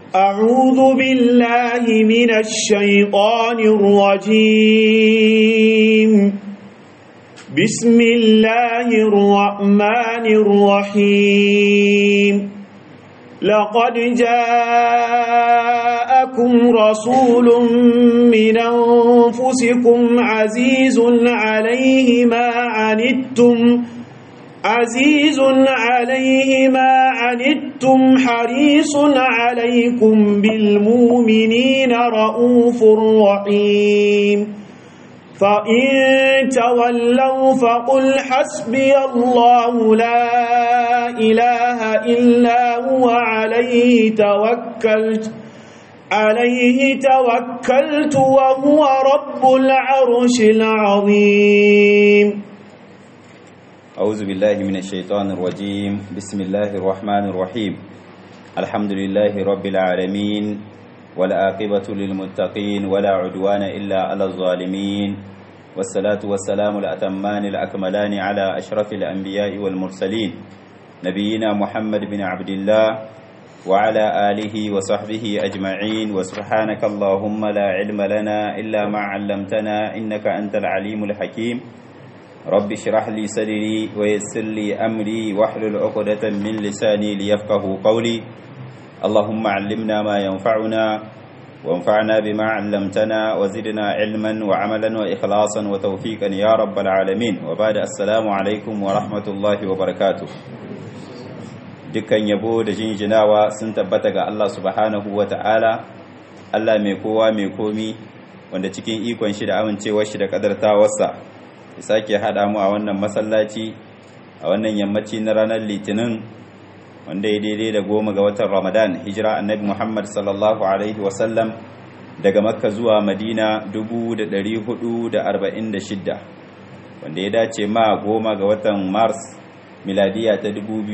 أعوذ بالله من الشيطان الرجيم بسم الله الرحمن الرحيم لقد جاءكم رسول من أنفسكم عزيز عليه ما عنتم عزيز عليه ما عنتم حريص عليكم بالمؤمنين رؤوف رحيم فإن تولوا فقل حسبي الله لا إله إلا هو عليه توكلت عليه توكلت وهو رب العرش العظيم أعوذ بالله من الشيطان الرجيم بسم الله الرحمن الرحيم الحمد لله رب العالمين والعاقبة للمتقين ولا عدوان إلا على الظالمين والصلاة والسلام الأتمان الأكملان على أشرف الأنبياء والمرسلين نبينا محمد بن عبد الله وعلى آله وصحبه أجمعين وسبحانك اللهم لا علم لنا إلا ما علمتنا إنك أنت العليم الحكيم رب اشرح لي صدري ويسر لي أمري واحلل عقدة من لساني ليفقه قولي اللهم علمنا ما ينفعنا وانفعنا بما علمتنا وزدنا علما وعملا وإخلاصا وتوفيقا يا رب العالمين وبعد السلام عليكم ورحمة الله وبركاته dukkan yabo da jinjinawa sun tabbata ga Allah subhanahu wa ta'ala Allah mai kowa mai komi wanda cikin ikon shi da amincewar shi da kadartawarsa ya sake haɗa mu a wannan masallaci a wannan yammaci na ranar litinin wanda ya daidai da goma ga watan ramadan hijira annabi muhammad sallallahu alaihi wasallam daga makka zuwa madina 446 wanda ya dace ma goma ga watan mars miladiya ta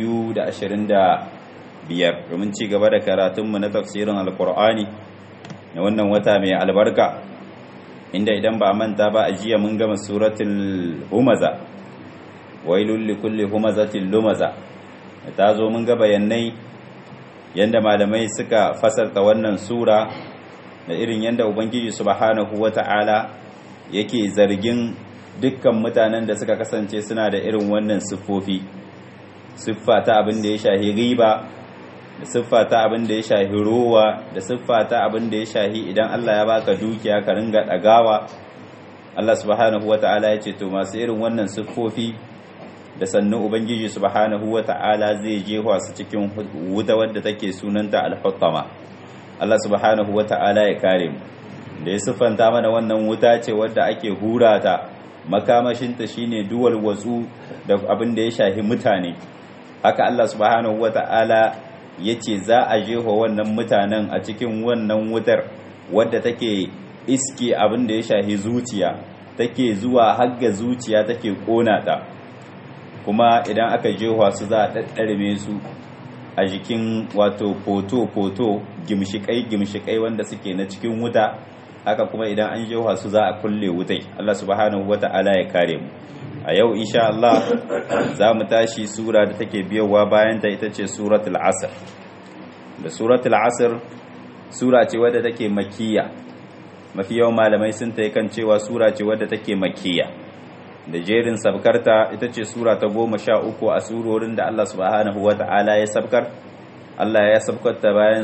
2025 domin ci gaba da karatunmu na tafsirin alkur'ani na wannan wata mai albarka inda idan ba manta ba a jiya mun gama suratul humaza wailul likulli humazatil lumaza ta zo mun ga bayanai yanda malamai suka fasarta wannan sura da irin yanda ubangiji subhanahu wata'ala yake zargin dukkan mutanen da suka kasance suna da irin wannan siffofi siffa ta abin da ya shahi riba da siffa ta abin da ya shahi rowa da siffa ta abin da ya shahi idan Allah ya baka dukiya ka ringa dagawa Allah subhanahu wata'ala ya ce to masu irin wannan siffofi da sannu ubangiji subhanahu wata'ala zai jefa su cikin wuta wadda take sunanta al-hutama Allah subhanahu wata'ala ya kare mu da ya siffanta mana wannan wuta ce wadda ake hura ta makamashinta shine duwal watsu da abin da ya shahi mutane haka Allah subhanahu wata'ala yace za a jefa wannan mutanen a cikin wannan wutar wadda take iske abin da ya shahi zuciya take zuwa hagga zuciya take kona ta kuma idan aka jefa su za a ɗaɗɗarme su a jikin wato foto-foto gimshikai-gimshikai wanda suke na cikin wuta haka kuma idan an jefa su za a kulle wutai Allah subhanahu wata'ala ya kare mu a yau insha Allah za mu tashi sura da take biyowa bayan ta ita ce suratul asr da suratul asr sura ce wadda take makiyya mafi yawan malamai sun ta kan cewa sura ce wadda take makiyya da jerin sabkarta ita ce sura ta goma sha uku a surorin da Allah subhanahu wa ta'ala ya sabkar Allah ya sabkarta bayan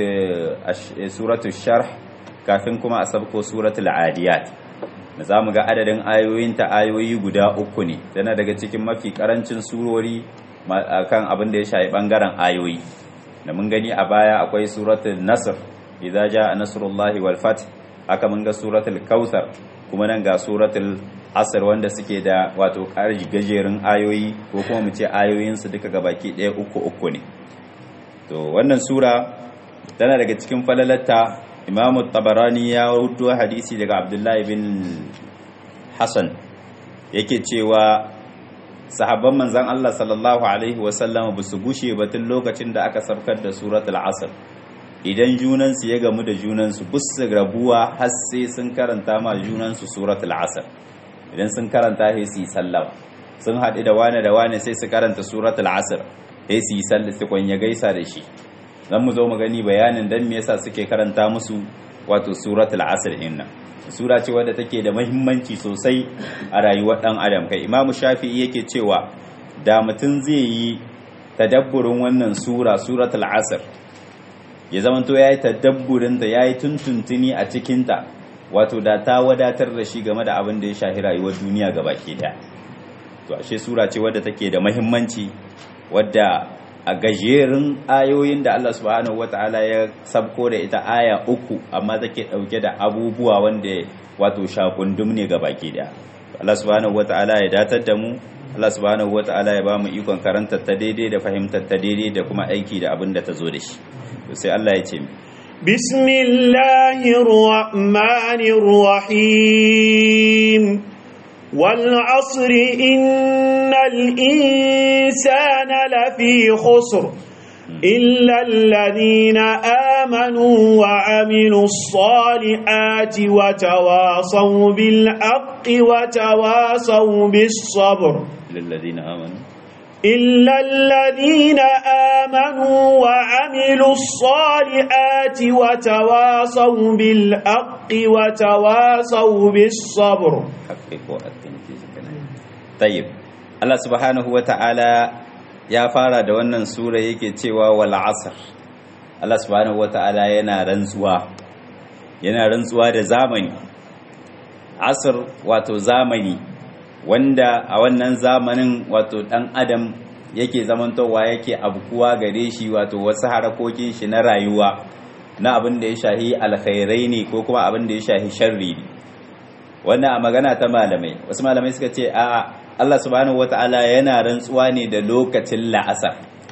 suratul sharh kafin kuma a sabko suratul adiyat da za mu ga adadin ayoyinta ayoyi guda uku ne tana daga cikin mafi karancin surori kan abin da ya shafi bangaren ayoyi da mun gani a baya akwai suratul nasr idza jaa nasrullahi wal fath haka mun ga suratul kautsar kuma nan ga suratul asr wanda suke da wato ƙarji gajerun ayoyi ko kuma mu ce ayoyinsu duka gabaki ɗaya uku uku ne to wannan sura tana daga cikin falalatta imamu tabarani ya rudo hadisi daga abdullahi bin hassan yake cewa sahabban manzan Allah sallallahu alaihi wasallam ba su gushe batun lokacin da aka sabkar da suratul asr idan junansu ya gamu da junansu busu rabuwa har sai sun karanta ma junansu suratul asr idan sun karanta sai su yi sallama sun haɗu da wane da wane sai su karanta suratul asr sai su yi sallama su kwanya gaisa da shi zan mu zo mu gani bayanin dan me yasa suke karanta musu wato suratul asr inna sura ce wadda take da muhimmanci sosai a rayuwar dan adam kai imamu shafi'i yake cewa da mutum zai yi tadabburin wannan sura suratul asr ya zamanto yayi tadabburin da yayi tuntuntuni a cikin ta wato da ta wadatar da shi game da abin da ya shahi rayuwar duniya gabaki daya to ashe sura ce wadda take da muhimmanci wadda a gajerun ayoyin da Allah subhanahu wataala ya sabko da ita aya uku amma take dauke da abubuwa wanda wato shakundum ne gabaki daya Allah subhanahu wataala ya datar da mu Allah subhanahu wataala ya ba mu ikon karantar ta daidai da fahimtar ta daidai da kuma aiki da abin da ta zo da shi to sai Allah ya ce بسم الله الرحمن الرحيم والعصر إن الإنسان لفي خسر إلا الذين آمنوا وعملوا الصالحات وتواصوا بالحق وتواصوا بالصبر للذين آمنوا إلا الذين آمنوا وعملوا الصالحات وتواصوا بالحق وتواصوا بالصبر حقق التنفيذ طيب الله سبحانه وتعالى ya fara da wannan sura yake cewa wal asr Allah subhanahu wataala yana rantsuwa yana rantsuwa da zamani asr wato zamani wanda a wannan zamanin wato dan adam yake zamantowa yake abkuwa gare shi wato wasu harakokin shi na rayuwa na abin da ya shahi alkhairai ne ko kuma abin da ya shahi sharri ne wannan a magana ta malamai wasu malamai suka ce a Allah subhanahu wata'ala yana rantsuwa ne da lokacin la'asar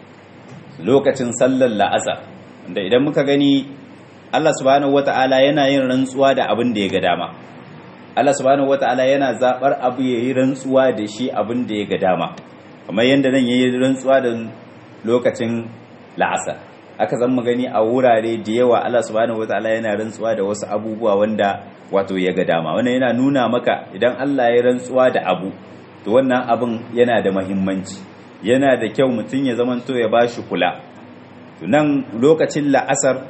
lokacin sallar la'asar da idan muka gani Allah subhanahu wata'ala yana yin rantsuwa da abin da ya ga dama Allah subhanahu wata'ala yana zabar abu yayi rantsuwa da shi abin da ya ga dama kamar yadda nan yayi rantsuwa da lokacin la'asar aka zama gani a wurare da yawa Allah subhanahu wata'ala yana rantsuwa da wasu abubuwa wanda wato ya ga dama wannan yana nuna maka idan Allah ya rantsuwa da abu to wannan abin yana da mahimmanci yana da kyau mutum ya zamanto ya bashi kula to nan lokacin la'asar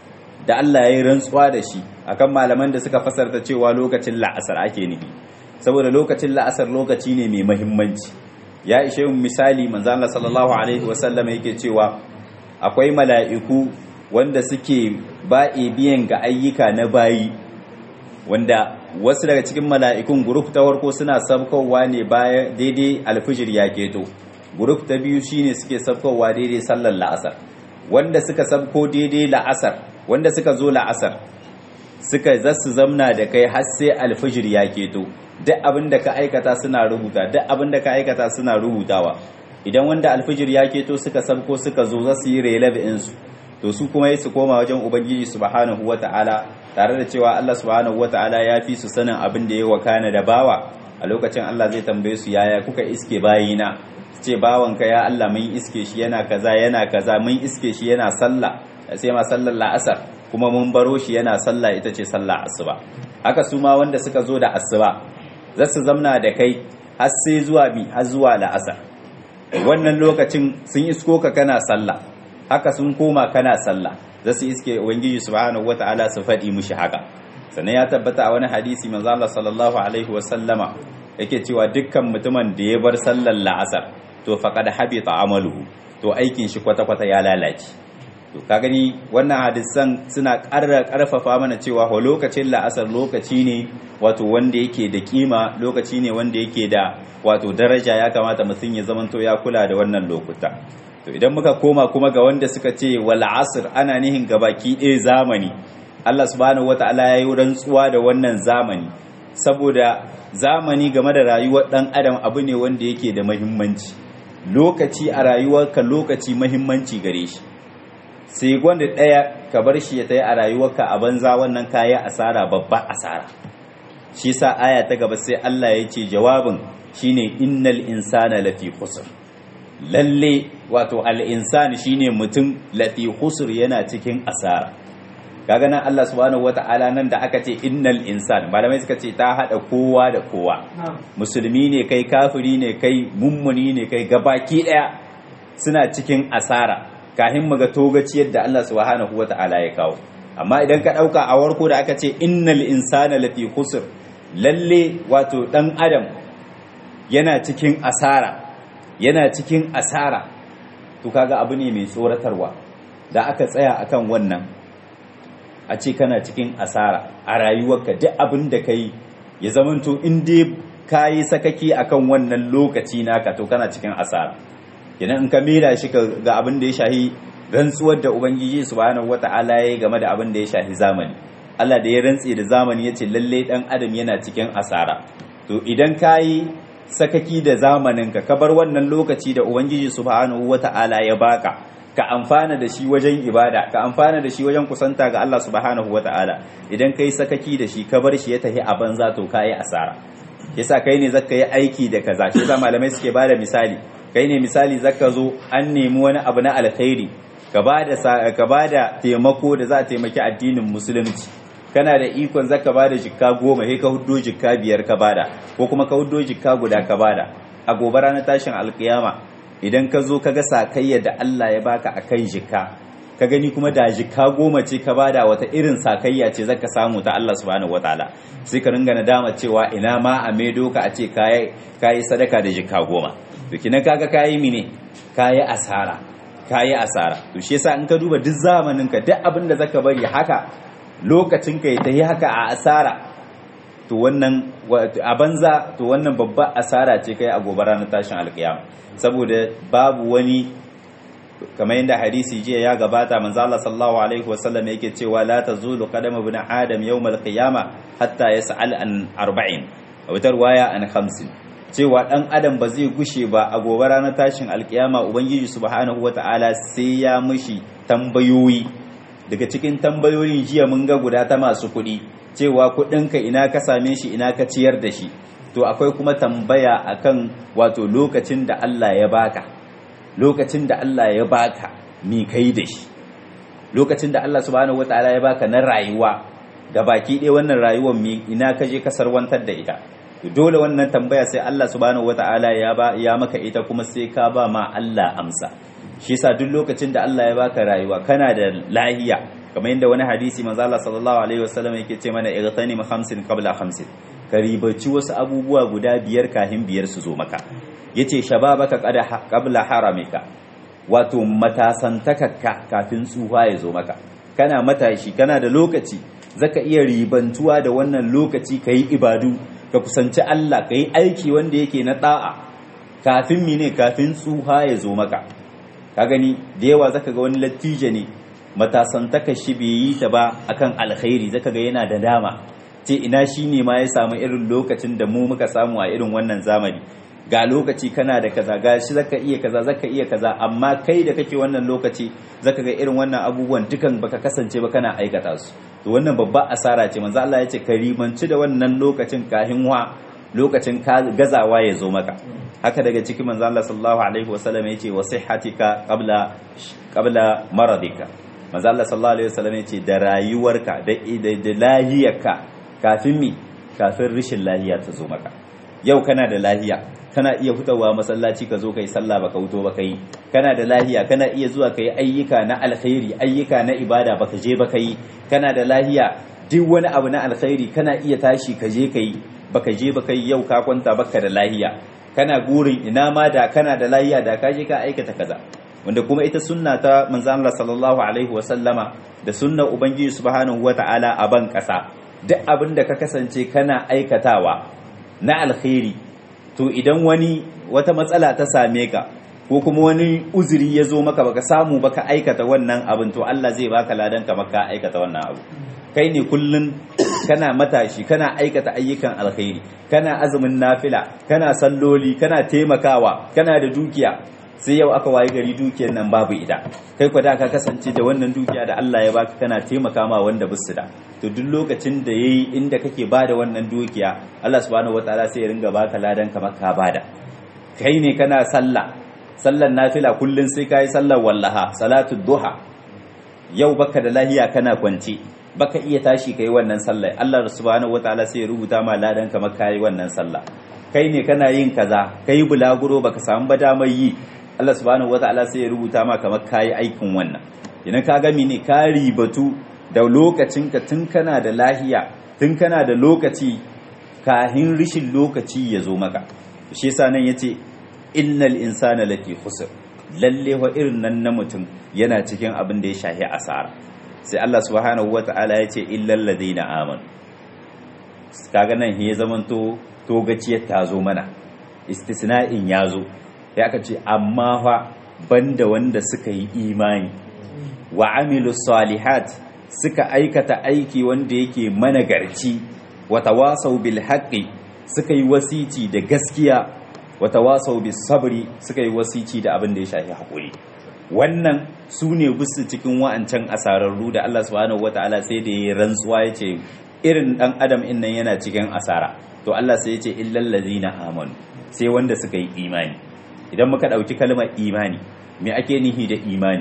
da Allah ya yi rantsuwa da shi akan malaman da suka fasarta cewa lokacin la'asar ake nufi saboda lokacin la'asar lokaci ne mai mahimmanci ya ishe mu misali manzo Allah sallallahu alaihi wasallam yake cewa akwai mala'iku wanda suke ba'i biyan ga ayyuka na bayi wanda wasu daga cikin mala'ikun guruf ta farko suna sabkowa ne bayan daidai alfijir ya keto guruf ta biyu shine suke sabkowa daidai sallar la'asar wanda suka sabko daidai la'asar wanda suka zo la'asar suka zasu zamna da kai har sai alfijir ya keto duk abin da ka aikata suna rubuta duk abin da ka aikata suna rubutawa idan wanda alfijir ya keto suka sabko suka zo za su yi releve insu to su kuma su koma wajen ubangiji subhanahu wata'ala tare da cewa Allah subhanahu wata'ala ya fi su sanin abin da ya wakana da bawa a lokacin Allah zai tambaye su yaya kuka iske bayina ce bawanka ya Allah mun iske shi yana kaza yana kaza mun iske shi yana sallah sai ma sallar la'asar kuma mun baro shi yana sallah ita ce sallah asuba haka su ma wanda suka zo da asuba za su zamna da kai har sai zuwa bi har zuwa la'asar wannan lokacin sun isko ka kana sallah haka sun koma kana sallah za su iske ubangiji subhanahu wata'ala su faɗi mushi haka sannan ya tabbata a wani hadisi manzo Allah sallallahu alaihi wa sallama yake cewa dukkan mutumin da ya bar sallar la'asar to faqad habita amaluhu to aikin shi kwata kwata ya lalace to ka gani wannan hadisan suna ƙara ƙarfafa mana cewa ho lokacin la'asar lokaci ne wato wanda yake da kima lokaci ne wanda yake da wato daraja ya kamata mutum ya zamanto ya kula da wannan lokuta to idan muka koma kuma ga wanda suka ce wal asr ana nihin gabaki ɗaya zamani Allah subhanahu wataala ya yi rantsuwa da wannan zamani saboda zamani game da rayuwar ɗan adam abu ne wanda yake da mahimmanci lokaci a rayuwarka lokaci mahimmanci gare shi sai gwanda ɗaya ka bar shi ya tayi a rayuwarka a banza wannan kaya asara babba asara shi sa aya ta gaba sai Allah ya ce jawabin shine innal insana lafi khusr lalle wato al insani shine mutum lafi khusr yana cikin asara kaga nan Allah subhanahu wata'ala nan da aka ce innal insan malamai suka ce ta hada kowa da kowa musulmi ne kai kafiri ne kai mummuni ne kai gabaki daya suna cikin asara kahin mu ga togaciyar da Allah subhanahu wata'ala ya kawo amma idan ka dauka a warko da aka ce innal insana lafi khusr lalle wato dan adam yana cikin asara yana cikin asara to kaga abu ne mai tsoratarwa da aka tsaya akan wannan a ce kana cikin asara a rayuwarka duk abin da kai ya zamanto in dai ka yi sakaki akan wannan lokaci naka to kana cikin asara idan in ka mera shi ga abin da ya shahi rantsuwar da ubangiji subhanahu wata'ala ya game da abin da ya shahi zamani Allah da ya rantse da zamani ya ce lalle dan adam yana cikin asara to idan ka yi sakaki da zamaninka ka bar wannan lokaci da ubangiji subhanahu wata'ala ya baka ka amfana da shi wajen ibada ka amfana da shi wajen kusanta ga Allah subhanahu wata'ala idan kai sakaki da shi ka bar shi ya tafi a banza to kai asara yasa kai ne zaka yi aiki da kaza shi yasa malamai suke bada misali kai ne misali zaka zo an nemi wani abu na alkhairi ka bada ka bada taimako da za a taimaki addinin musulunci kana da ikon zaka bada jikka goma sai ka huddo jikka biyar ka bada ko kuma ka huddo jikka guda ka bada a gobe ranar tashin alkiyama idan ka zo ka ga sakayya da Allah ya baka a kan jikka ka gani kuma da jikka goma ce ka bada wata irin sakayya ce zaka samu ta Allah subhanahu wataala sai ka ringa nadama cewa ina ma a maido ka a ce kayi kayi sadaka da jikka goma to kinan kaga kayi mine kayi asara kayi asara to shi yasa in ka duba duk zamanin ka duk abin da zaka bari haka lokacin ka ya tayi haka a asara to wannan a banza to wannan babba asara ce kai a gobe ranar tashin alkiyama saboda babu wani kamar yadda hadisi jiya ya gabata manzo Allah sallallahu alaihi wasallam yake cewa la tazulu qadam ibn adam yawm al-qiyama hatta yas'al an arba'in a wata riwaya an khamsin cewa dan adam ba zai gushe ba a gobe ranar tashin alkiyama ubangiji subhanahu wata'ala sai ya mishi tambayoyi daga cikin tambayoyin jiya mun ga guda ta masu kuɗi cewa kuɗinka ina ka same shi ina ka ciyar da shi to akwai kuma tambaya akan wato lokacin da Allah ya baka lokacin da Allah ya baka mi kai da shi lokacin da Allah subhanahu wataala ya baka na rayuwa ga baki ɗaya wannan rayuwar mi ina ka je ka sarwantar da ita to dole wannan tambaya sai Allah subhanahu wataala ya ba ya maka ita kuma sai ka ba ma Allah amsa shi yasa duk lokacin da Allah ya baka rayuwa kana da lahiya kamar yadda wani hadisi manzo Allah sallallahu alaihi wasallam yake ce mana igtanim khamsin qabla khamsin ka ribaci wasu abubuwa guda biyar kahin biyar su zo maka yace shababaka qada qabla haramika wato matasantakakka kafin tsufa ya zo maka kana matashi kana da lokaci zaka iya ribantuwa da wannan lokaci kai ibadu ka kusanci Allah kai aiki wanda yake na da'a kafin mine kafin tsufa ya zo maka ka gani da yawa zaka ga wani latije ne matasantaka shi bai yi ta ba akan alkhairi zaka ga yana da dama ce ina shi ne ma ya samu irin lokacin da mu muka samu a irin wannan zamani ga lokaci kana da kaza ga shi zaka iya kaza zaka iya kaza amma kai da kake wannan lokaci zaka ga irin wannan abubuwan dukan baka kasance ba kana aikata su to wannan babba asara ce manzo Allah ya ce ka rimanci da wannan lokacin kahin wa lokacin gazawa ya zo maka haka daga cikin manzo Allah sallallahu alaihi wasallam ya ce wa sihhatika qabla qabla maradika manzo Allah sallallahu alaihi wasallam ya ce da rayuwarka da da lahiyarka kafin mi kafin rishin lahiya ta zo maka yau kana da lahiya kana iya fitowa masallaci ka zo kai sallah baka wuto baka yi kana da lahiya kana iya zuwa kai ayyuka na alkhairi ayyuka na ibada baka je baka yi kana da lahiya duk wani abu na alkhairi kana iya tashi ka je kai baka je baka yi yau ka kwanta baka da lahiya kana gurin ina ma da kana da lahiya da ka je ka aikata kaza wanda kuma ita sunna ta manzo Allah sallallahu alaihi wa sallama da sunnar ubangiji subhanahu wata'ala a ban kasa duk abin da ka kasance kana aikatawa na alkhairi to idan wani wata matsala ta same ka ko kuma wani uzuri ya zo maka baka samu baka aikata wannan abin to Allah zai baka ladan ka maka aikata wannan abu kai ne kullun kana matashi kana aikata ayyukan alkhairi kana azumin nafila kana salloli kana taimakawa kana da dukiya sai yau aka waye gari dukiyar nan babu ita kai kwada ka kasance da wannan dukiya da Allah ya baka kana taimaka ma wanda bisu da to duk lokacin da yayi inda kake bada wannan dukiya Allah subhanahu wataala sai ya ringa baka ladan kamar ka bada kai ne kana sallah sallan nafila kullun sai kai sallar wallaha salatu duha yau baka da lahiya kana kwance baka iya tashi kai wannan sallah Allah subhanahu wataala sai ya rubuta ma ladan kamar kai wannan sallah kai ne kana yin kaza kai bulaguro baka samu ba damar yi Allah subhanahu wataala sai ya rubuta ma kamar kayi aikin wannan idan ka ga ne ka ribatu da lokacinka tun kana da lahiya tun kana da lokaci kahin rishin lokaci ya zo maka shi yasa nan yace innal insana lati khusr lalle wa irin nan na mutum yana cikin abin da ya shahi asara sai Allah subhanahu wata'ala yace illal ladina amanu kaga nan ya zamanto togaciyar ta zo mana istisna'in ya zo ya aka ce amma fa banda wanda suka yi imani wa amilu salihat suka aikata aiki wanda yake managarci wa tawasau bil haqqi suka yi wasici da gaskiya wa tawasau bis sabri suka yi wasici da abin da ya shafi hakuri wannan su ne bisu cikin wa'ancan asararru da Allah subhanahu wataala sai da ya rantsuwa yace irin dan adam in nan yana cikin asara to Allah sai ya ce illal ladina amanu sai wanda suka yi imani idan muka dauki kalmar imani me ake nihi da imani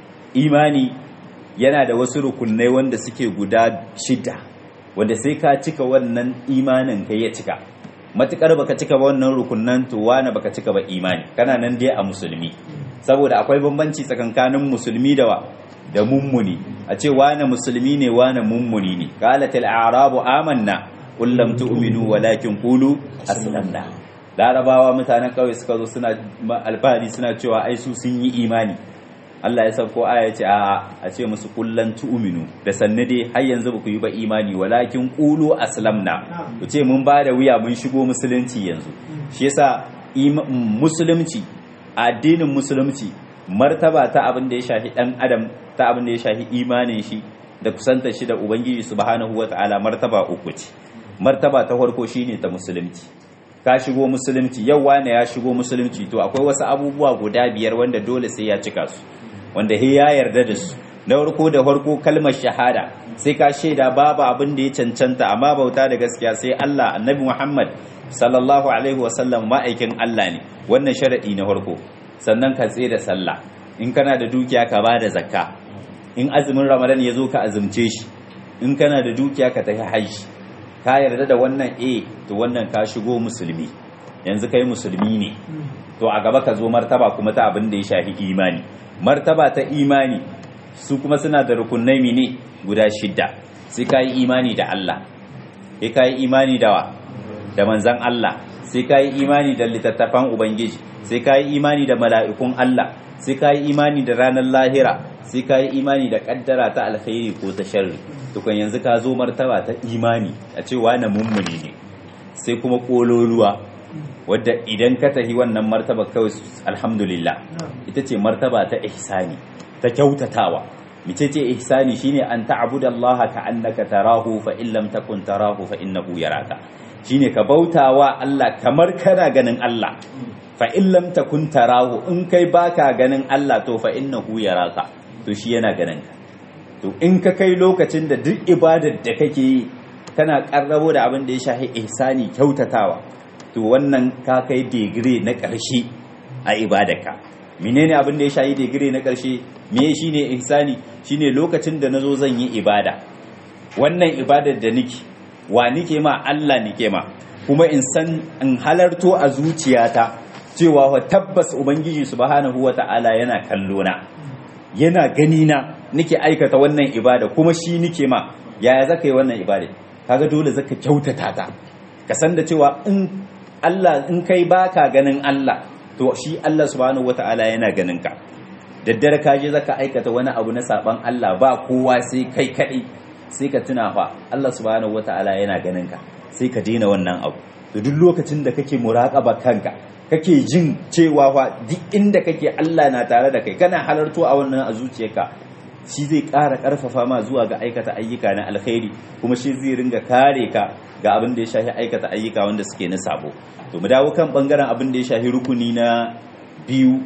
imani yana da wasu rukunai wanda suke guda shida wanda sai ka cika wannan imanin kai ya cika matukar baka cika ba wannan rukunan to wani baka cika ba imani kana nan dai a musulmi saboda akwai bambanci tsakankanin musulmi da wa da mummuni a ce wane musulmi ne wane mummuni ne qalatil a'rabu amanna qul lam tu'minu walakin qulu aslamna larabawa mutanen kauye suka zo suna alfahari suna cewa ai su sun yi imani Allah ya sauko aya ce a a ce musu kullan tu'minu da sanne dai har yanzu ba ku yi ba imani walakin qulu aslamna ku ce mun ba da wuya mun shigo musulunci yanzu shi yasa musulunci addinin musulunci martaba ta abin da ya shafi dan adam ta abin da ya shafi imanin shi da kusanta shi da ubangiji subhanahu wata'ala martaba uku ce martaba ta farko shine ta musulunci ka shigo musulunci yau wane ya shigo musulunci to akwai wasu abubuwa guda biyar wanda dole sai ya cika su wanda he ya yarda da su na farko da farko kalmar shahada sai ka shaida babu abin da ya cancanta amma bauta da gaskiya sai Allah annabi Muhammad sallallahu alaihi wasallam ma'aikin Allah ne wannan sharadi na farko sannan ka tsaye da sallah in kana da dukiya ka ba da zakka in azumin ramadan ya zo ka azumce shi in kana da dukiya ka tafi hajji ka yarda da wannan eh to wannan ka shigo musulmi yanzu kai musulmi ne to a gaba ka zo martaba kuma ta abin da ya shafi imani martaba ta imani su kuma suna da rukunai ne guda shidda sai ka yi imani da Allah sai ka yi imani da wa da manzan Allah sai ka yi imani da littattafan ubangiji sai ka yi imani da mala'ikun Allah sai ka yi imani da ranar lahira sai ka yi imani da kaddara ta alkhairi ko ta sharri tukun yanzu ka zo martaba ta imani a cewa na mummuni ne sai kuma kololuwa wadda idan ka tahi wannan martaba kawai alhamdulillah ita ce martaba ta ihsani ta kyautatawa mice ce ihsani shine an ta'budu Allah ka annaka tarahu fa in lam takun tarahu fa innahu yaraka shine ka bautawa Allah kamar kana ganin Allah fa in lam takun tarahu in kai baka ganin Allah to fa innahu yaraka to shi yana ganin ka to in ka kai lokacin da duk ibadar da kake yi kana karrabo da abin da ya shafi ihsani kyautatawa to wannan ka kai digiri na ƙarshe a ibadarka menene abin da ya shafi digiri na ƙarshe me shine ihsani shine lokacin da nazo zan yi ibada wannan ibadar da nike wa nike ma Allah nike ma kuma in san in halarto a zuciyata cewa wa tabbas ubangiji subhanahu wata'ala yana kallo na yana gani na nike aikata wannan ibada kuma shi nike ma yaya zaka yi wannan ibada kaga dole zaka kyautata ta ka san da cewa in Allah in kai baka ganin Allah to shi Allah subhanahu wata'ala yana ganin ka daddare ka je zaka aikata wani abu na saban Allah ba kowa sai kai kadai sai ka tuna fa Allah subhanahu wata'ala yana ganin ka sai ka daina wannan abu to duk lokacin da kake muraqaba kanka kake jin cewa fa duk inda kake Allah na tare da kai kana halarto a wannan a zuciyarka shi zai ƙara ƙarfafa ma zuwa ga aikata ayyuka na alkhairi kuma shi zai ringa kare ka ga abin da ya shafi aikata ayyuka wanda suke na sabo to mu dawo kan bangaren abin da ya shafi rukuni na biyu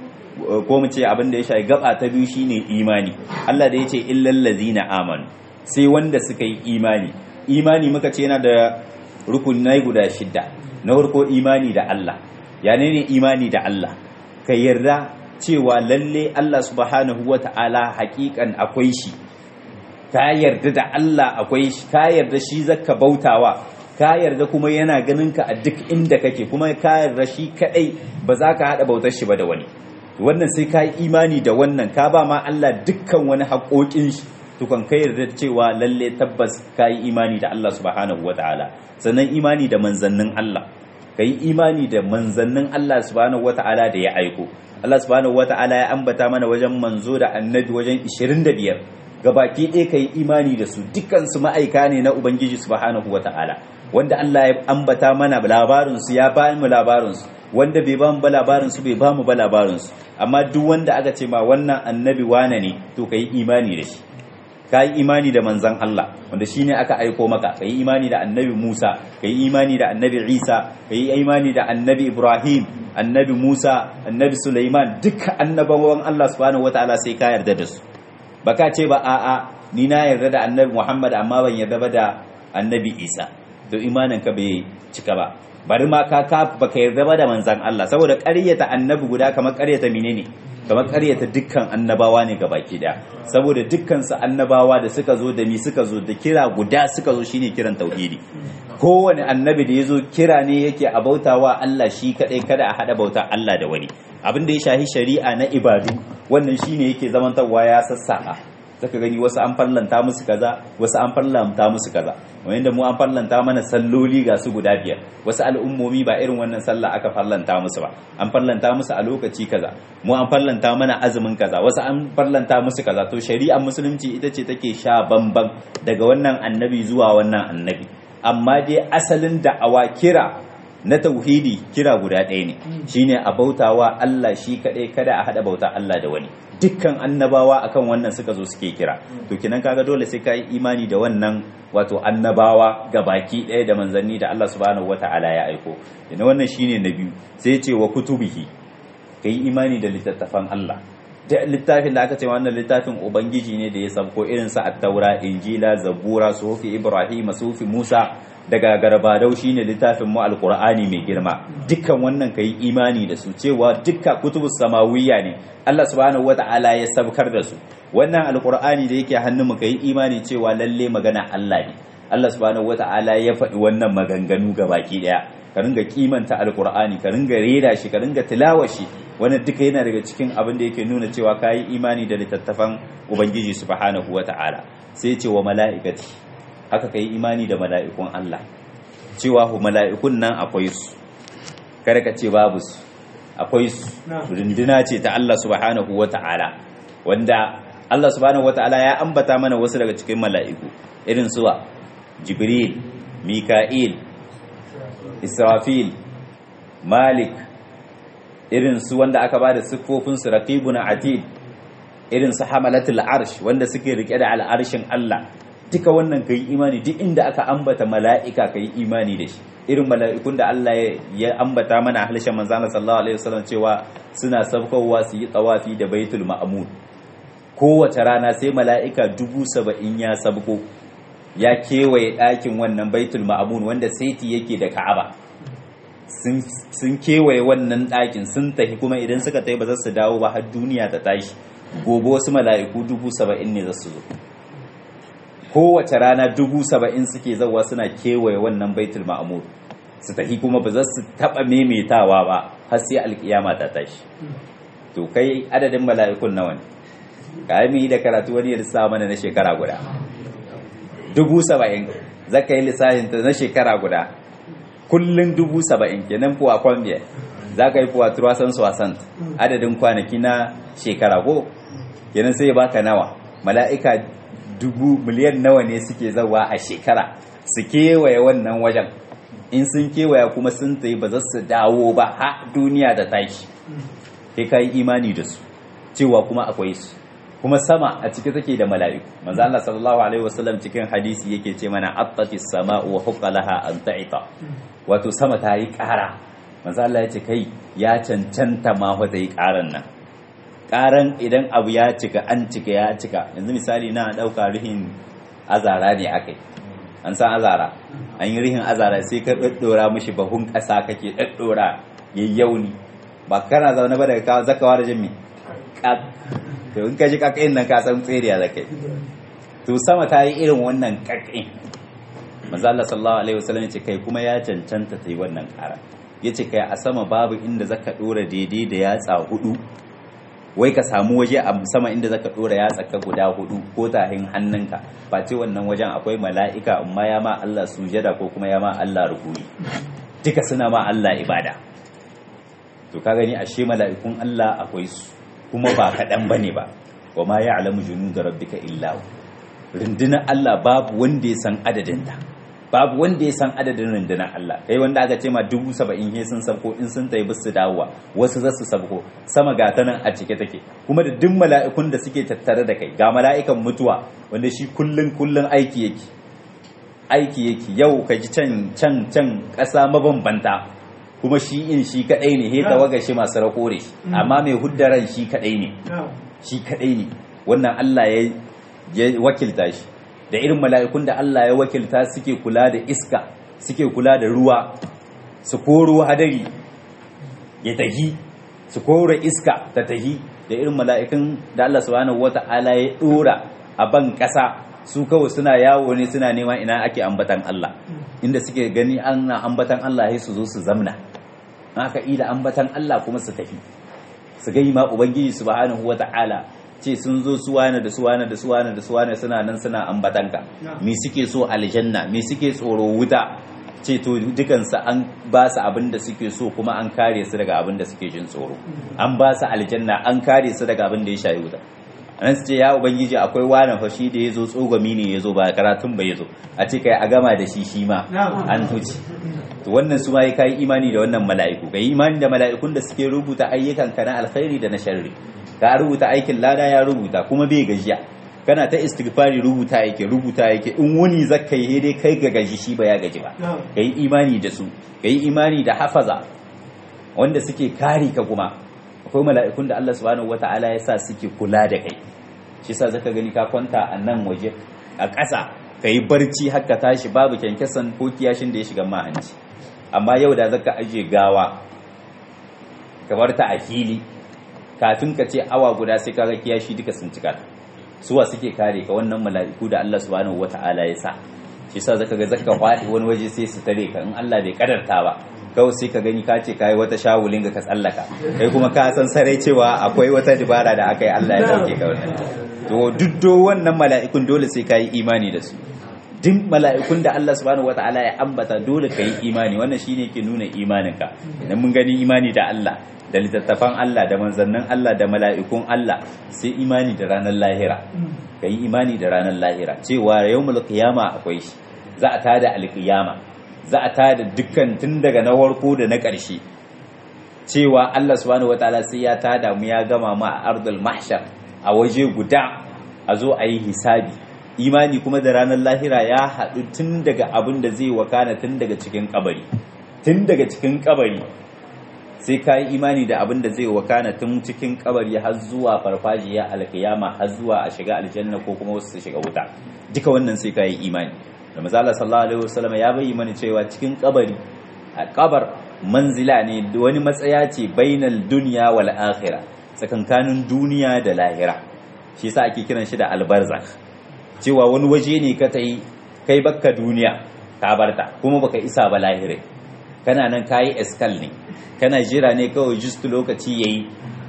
ko mu ce abin da ya shafi gaba ta biyu shine imani Allah da ya ce illal ladzina amanu sai wanda suka yi imani imani muka ce yana da rukunai guda shidda na farko imani da Allah ya ne imani da Allah ka yarda cewa lalle Allah subhanahu wata'ala hakikan akwai shi ka yarda da Allah akwai shi ka yarda shi zaka bautawa ka yarda kuma yana ganin ka a duk inda kake kuma ka yarda shi kadai ba za ka hada bautar shi ba da wani wannan sai ka yi imani da wannan ka ba ma Allah dukkan wani haƙoƙin shi tukun kai yarda cewa lalle tabbas ka yi imani da Allah subhanahu wataala sannan imani da manzannin Allah ka yi imani da manzannin Allah subhanahu wataala da ya aiko Allah subhanahu wataala ya ambata mana wajen manzo da annabi wajen 25 gabaki ɗaya ka yi imani da su dukkan su ma'aika ne na ubangiji subhanahu wataala wanda Allah ya ambata mana labarin su ya ba mu labarin su wanda bai ba mu ba labarin su bai ba mu ba labarin su amma duk wanda aka ce ma wannan annabi wane ne to ka yi imani da shi ka yi imani da manzan Allah wanda shi ne aka aiko maka ka yi imani da annabi Musa ka yi imani da annabi Isa ka yi imani da annabi Ibrahim annabi Musa annabi Sulaiman duka annabawan Allah subhanahu wataala sai ka yarda da su baka ce ba a'a ni na yarda da annabi Muhammad amma ban yarda ba da annabi Isa to imanin ka bai cika ba bari ma ka ka baka yarda ba da manzan Allah saboda ƙaryata annabi guda kamar ƙaryata menene kamar ƙaryata dukkan annabawa ne ga baki daya saboda dukkan su annabawa da suka zo da mi suka zo da kira guda suka zo shine kiran tauhidi kowane annabi da yazo kira ne yake a bautawa Allah shi kadai kada a hada bauta Allah da wani abin da ya shahi shari'a na ibadu wannan shine yake zamantarwa ya sassaka zaka gani wasu an fallanta musu kaza wasu an fallanta musu kaza wanda mu an fallanta mana salloli ga su guda biyar wasu al'ummomi ba irin wannan sallah aka fallanta musu ba an fallanta musu a lokaci kaza mu an fallanta mana azumin kaza wasu an fallanta musu kaza to shari'ar musulunci ita ce take sha bamban daga wannan annabi zuwa wannan annabi amma dai asalin da'awa kira na tauhidi kira guda ɗaya ne shine a bautawa Allah shi kaɗai kada a haɗa bauta Allah da wani dukkan annabawa akan wannan suka zo suke kira to kinan kaga dole sai ka yi imani da wannan wato annabawa ga baki ɗaya da manzanni da Allah subhanahu wata'ala ya aiko ina wannan shine na biyu sai ce wa kutubihi ka yi imani da littattafan Allah da littafin da aka ce wannan littafin ubangiji ne da ya sabko irin sa at-taura injila zabura sufi ibrahim sufi musa daga garbadau shine littafin mu alqur'ani mai girma dukkan wannan kai imani da su cewa dukkan kutubus samawiyya ne Allah subhanahu wata'ala ya sabkar da su wannan alqur'ani da yake hannun mu kai imani cewa lalle magana Allah ne Allah subhanahu wata'ala ya faɗi wannan maganganu baki daya ka ringa kimanta alqur'ani ka ringa rera shi ka ringa tilawa shi wannan duka yana daga cikin abin da yake nuna cewa kayi imani da littattafan ubangiji subhanahu wata'ala sai ce wa mala'ikati haka ka yi imani da mala'ikun Allah cewa hu mala'ikun nan akwai su kada ka ce babu su akwai su runduna ce ta Allah subhanahu wa ta'ala wanda Allah subhanahu wa ta'ala ya ambata mana wasu daga cikin mala'iku irin suwa jibril mika'il israfil malik irin su wanda aka ba da siffofinsu raqibun atid irin su hamalatul arsh wanda suke rike da al'arshin Allah duka wannan ka yi imani duk inda aka ambata mala'ika ka yi imani da shi irin mala'ikun da Allah ya ambata mana a halishin manzana sallallahu alaihi wasallam cewa suna sabkowa su yi tsawafi da baitul ma'amun kowace rana sai mala'ika dubu saba'in ya sabko ya kewaye ɗakin wannan baitul ma'amun wanda saiti yake da ka'aba sun kewaye wannan ɗakin sun tafi kuma idan suka tafi ba za su dawo ba har duniya ta tashi gobe wasu mala'iku dubu saba'in ne za su zo kowace rana dubu saba'in suke zauwa suna kewaye wannan baitul ma'amur su tafi kuma ba za su taɓa maimaitawa ba har sai alkiyama ta tashi to kai adadin mala'ikun nawa ne ka yi da karatu wani ya mana na shekara guda dubu saba'in za ka yi lissafin ta na shekara guda kullum dubu saba'in kenan fuwa kwambiya za ka yi fuwa turasan wasan adadin kwanaki na shekara ko kenan sai ya baka nawa mala'ika dubu miliyan nawa ne suke zawa a shekara su kewaye wannan wajen in sun kewaya kuma sun tayi ba za su dawo ba ha duniya da tashi kai ka yi imani da su cewa kuma akwai su kuma sama a ciki take da mala'iku manzo Allah sallallahu alaihi wasallam cikin hadisi yake ce mana attati sama'u wa huqqalaha an ta'ita wato sama ta yi ƙara manzo Allah ya ce kai ya cancanta ma fa ta yi ƙaran nan karan idan abu ya cika an cika ya cika yanzu misali na dauka rihin azara ne akai an san azara an yi rihin azara sai ka daddora mishi bahun kasa kake daddora yayyauni ba kana zaune ba daga kawo zakawa da jimmi to in ka ji kakain nan ka san tseriya zakai to sama ta yi irin wannan kakain manzo Allah sallallahu alaihi wasallam ce kai kuma ya cancanta ta yi wannan kara yace kai a sama babu inda zaka dora daidai da yatsa hudu wai ka samu waje a sama inda zaka dora ya tsaka guda hudu ko tahin hannunka ba ce wannan wajen akwai mala'ika amma ya ma Allah sujada ko kuma ya ma Allah rukuni duka suna ma Allah ibada to ka gani ashe mala'ikun Allah akwai su kuma ba kaɗan bane ba wa ma ya'lamu junuda rabbika illa rundunar Allah babu wanda ya san adadinta babu wanda ya san adadin rundunar Allah kai wanda aka ce ma dubu saba'in he sun sabko in sun tayi bisu dawowa wasu za su sabko sama ga ta nan a cike take kuma da duk mala'ikun da suke tattare da kai ga mala'ikan mutuwa wanda shi kullun kullun aiki yake aiki yake yau ka ji can can can ƙasa mabambanta kuma shi in shi kadai ne he tawaga shi masu rakore shi amma mai huddaran shi kadai ne shi kadai ne wannan Allah ya ya wakilta shi da irin mala'ikun da Allah ya wakilta suke kula da iska suke kula da ruwa su koro hadari ya tahi su koro iska ta tahi da irin mala'ikun da Allah subhanahu wata'ala ya dora a ban ƙasa su kawai suna yawo ne suna neman ina ake ambatan Allah inda suke gani ana ambatan Allah sai su zo su zamna haka ida ambatan Allah kuma su tafi su gai ma ubangiji subhanahu wata'ala ce sun zo suwana da suwana da suwana da suwana suna nan suna ambatanka me suke so aljanna me suke tsoro wuta ce to dukansu an ba su abin da suke so kuma an kare su daga abin da suke jin tsoro an ba su aljanna an kare su daga abin da ya shayi wuta an su ce ya ubangiji akwai wani fashi da ya zo tsogami ne ya zo ba karatun ba ya zo a ce kai a gama da shi shi ma an huce to wannan su ma ya kai imani da wannan mala'iku kai imani da mala'ikun da suke rubuta ayyukan ka na alkhairi da na sharri ka rubuta aikin lada ya rubuta kuma bai gajiya kana ta istighfari rubuta yake rubuta yake in wani zakka yi dai kai ga gaji shi ba ya gaji ba kai imani da su kai imani da hafaza wanda suke kare ka kuma akwai mala'ikun da Allah subhanahu wata'ala ya sa suke kula da kai shi sa zaka gani ka kwanta a nan waje a ƙasa ka yi barci haka tashi babu kyankyasan ko kiyashin da ya shiga mahanci amma yau da zaka aje gawa ka bar ta a fili kafin ka ce awa guda sai kaga kiyashi duka sun cika suwa suke kare ka wannan mala'iku da Allah subhanahu wata'ala ya sa shi sa zaka ga zaka faɗi wani waje sai su tare ka in Allah bai kadarta ba kawai sai ka gani ka ce kai wata shawulin ga ka tsallaka kai kuma ka san sarai cewa akwai wata dibara da aka yi Allah ya dauke ka wannan to duddo wannan mala'ikun dole sai ka yi imani da su duk mala'ikun da Allah subhanahu wata'ala ya ambata dole ka yi imani wannan shine ke nuna imaninka idan mun gani imani da Allah da littattafan Allah da manzannin Allah da mala'ikun Allah sai imani da ranar lahira ka yi imani da ranar lahira cewa yawmul qiyama akwai shi za a tada alqiyama za a tada dukkan tun daga na warko da na ƙarshe cewa Allah subhanahu wataala sai ya tada mu ya gama mu a ardul mahshar a waje guda a zo a yi hisabi imani kuma da ranar lahira ya haɗu tun daga abin da zai wakana tun daga cikin kabari tun daga cikin kabari sai ka yi imani da abin da zai wakana tun cikin kabari har zuwa farfajiya alkiyama har zuwa a shiga aljanna ko kuma wasu su shiga wuta duka wannan sai ka yi imani da mazala sallallahu alaihi wasallam ya bayyana mana cewa cikin kabari a kabar manzila ne wani matsaya ce bainal dunya wal akhirah tsakankanin duniya da lahira shi yasa ake kiran shi da albarzakh cewa wani waje ne ka tai kai bakka duniya ka barta kuma baka isa ba lahirai kana nan kayi eskal ne kana jira ne kawai just lokaci yayi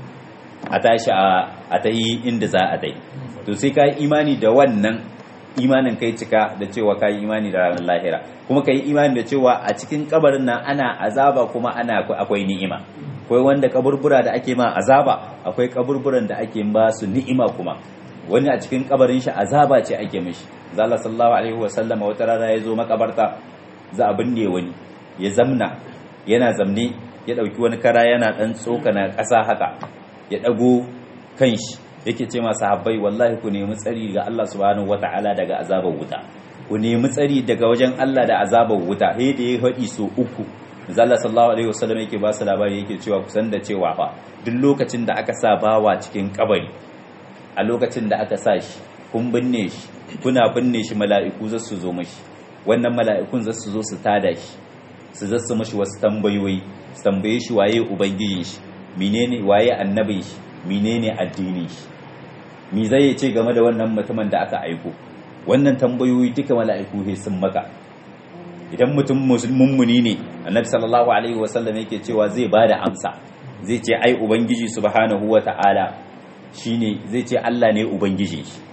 a tashi a ta yi inda za a dai to sai ka yi imani da wannan imanin kai cika da cewa ka yi imani da ranar lahira kuma ka yi imani da cewa a cikin kabarin nan ana azaba kuma ana akwai ni'ima akwai wanda kaburbura da ake ma azaba akwai kaburburan da ake ba su ni'ima kuma wani a cikin kabarin shi azaba ce ake mishi zalla sallallahu alaihi wa sallama wata rana ya zo makabarta za a binne wani ya zamna yana zamne ya ɗauki wani kara yana ɗan tsokana ƙasa haka ya ɗago kanshi yake ce masu habbai wallahi ku nemi tsari ga Allah subhanahu wata'ala daga azabar wuta ku nemi tsari daga wajen Allah da azabar wuta he da ya haɗi so uku Allah sallallahu alaihi wasallam yake ba su labari yake cewa kusan da cewa fa duk lokacin da aka sa bawa cikin kabari a lokacin da aka sa shi kun binne shi kuna binne shi mala'iku za su zo mashi wannan mala'ikun za su zo su tada shi su zasu mashi wasu tambayoyi su tambaye shi waye ubangijin shi menene waye annabin shi menene addinin shi me zai ce game da wannan mutumin da aka aiko wannan tambayoyi duka mala'iku he sun maka idan mutum mummuni ne annabi sallallahu alaihi wasallam yake cewa zai bada amsa zai ce ai ubangiji subhanahu wata'ala shine zai ce Allah ne ubangiji shi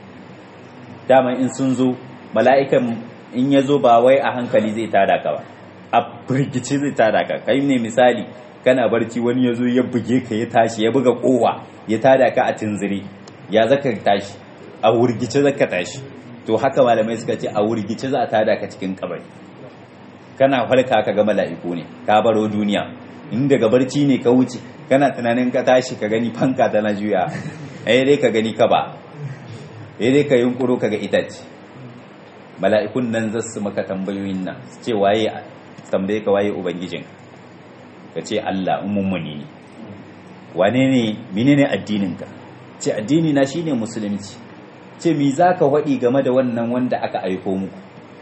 dama in sun zo mala'ikan in ya zo ba wai a hankali zai tada ka ba a firgice zai tada ka kai ne misali kana barci wani ya zo ya buge ka ya tashi ya buga kowa ya tada ka a tunziri ya zaka tashi a wurgice zaka tashi to haka malamai suka ce a wurgice za a tada ka cikin kabari kana falka ka ga mala'iku ne ka baro duniya in daga barci ne ka wuce kana tunanin ka tashi ka gani fanka tana juya ai dai ka gani ka ba ai dai ka yunkuro ka ga itace mala'ikun nan za su maka tambayoyin nan su ce waye tambaye ka waye ubangijin ka ce Allah mummuni ne wane ne menene addinin ka ce addini na shine musulunci ce mi zaka waɗi game da wannan wanda aka aiko muku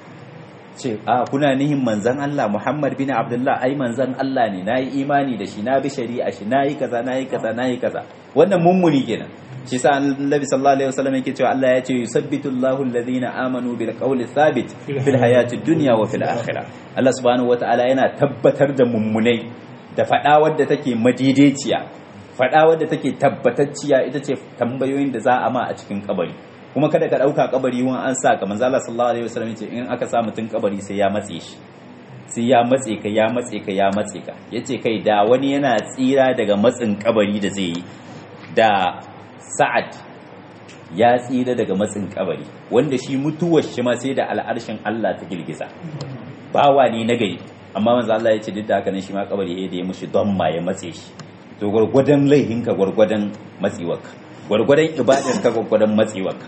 ce a kuna nihin manzan Allah Muhammad bin Abdullah ai manzan Allah ne nayi imani da shi na bi shari'a shi nayi kaza nayi kaza nayi kaza wannan mummuni kenan shi sa annabi sallallahu alaihi wasallam yake cewa Allah ya ce yusabbitu Allahu alladhina amanu bil qawli thabit fil hayati dunya wa fil akhirah Allah subhanahu wataala yana tabbatar da mummunai da fada wadda take madidiciya fada wadda take tabbatacciya ita ce tambayoyin da za a ma a cikin kabari kuma kada ka dauka kabari wani an sa ka manzo Allah sallallahu alaihi wasallam yace in aka sa mutun kabari sai ya matse shi sai ya matse ka ya matse ka ya matse ka yace kai da wani yana tsira daga matsin kabari da zai yi da sa'ad ya tsira daga matsin kabari wanda shi mutuwar shi ma sai da al'arshin Allah ta girgiza bawa ne na gari amma manzo Allah ya ce duk da haka ne shi ma kabari da ya mushi don ma ya matse shi to gwargwadon laihinka gwargwadon matsiwarka gwargwadon ibadarka gwargwadon matsiwarka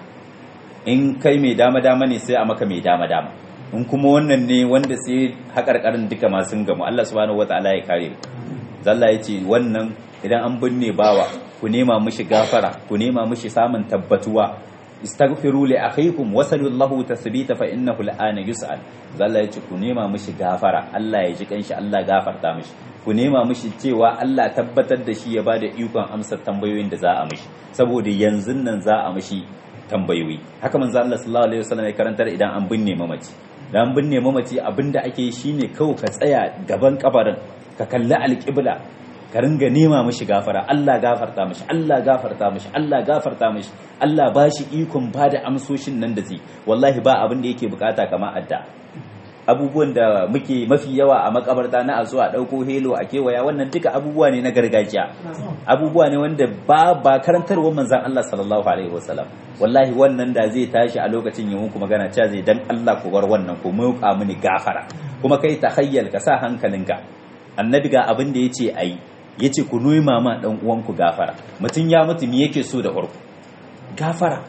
in kai mai dama dama ne sai a maka mai dama dama in kuma wannan ne wanda sai haƙarƙarin duka masu gamu Allah subhanahu wataala ya kare zalla ya ce wannan idan an binne bawa ku nema mishi gafara ku nema mishi samun tabbatuwa istaghfiru li akhikum wasallallahu tasbita fa innahu al'ana yus'al zalla yace ku nema mishi gafara Allah ya ji kanshi Allah gafarta mishi ku nema mishi cewa Allah tabbatar da shi ya bada ikon amsa tambayoyin da za a mishi saboda yanzu nan za a mishi tambayoyi haka manzo Allah sallallahu alaihi wasallam ya karantar idan an binne mamaci dan binne mamaci abinda ake yi shine kawai ka tsaya gaban kabarin ka kalli alƙibla ka ringa nema mishi gafara Allah gafarta mishi Allah gafarta mishi Allah gafarta mishi Allah ba shi ikon ba da amsoshin nan da zai wallahi ba abin da yake bukata kama adda abubuwan da muke mafi yawa a makabarta na a zuwa dauko helo a kewaya wannan duka abubuwa ne na gargajiya abubuwa ne wanda ba ba karantarwar manzon Allah sallallahu alaihi wasallam wallahi wannan da zai tashi a lokacin yi muku magana cewa zai dan Allah ku bar wannan ku muka mini gafara kuma kai tahayyal ka sa hankalinka annabi ga abin da yace ayi yace ku nuna ma dan uwanku gafara mutun ya mutu me yake so da farko gafara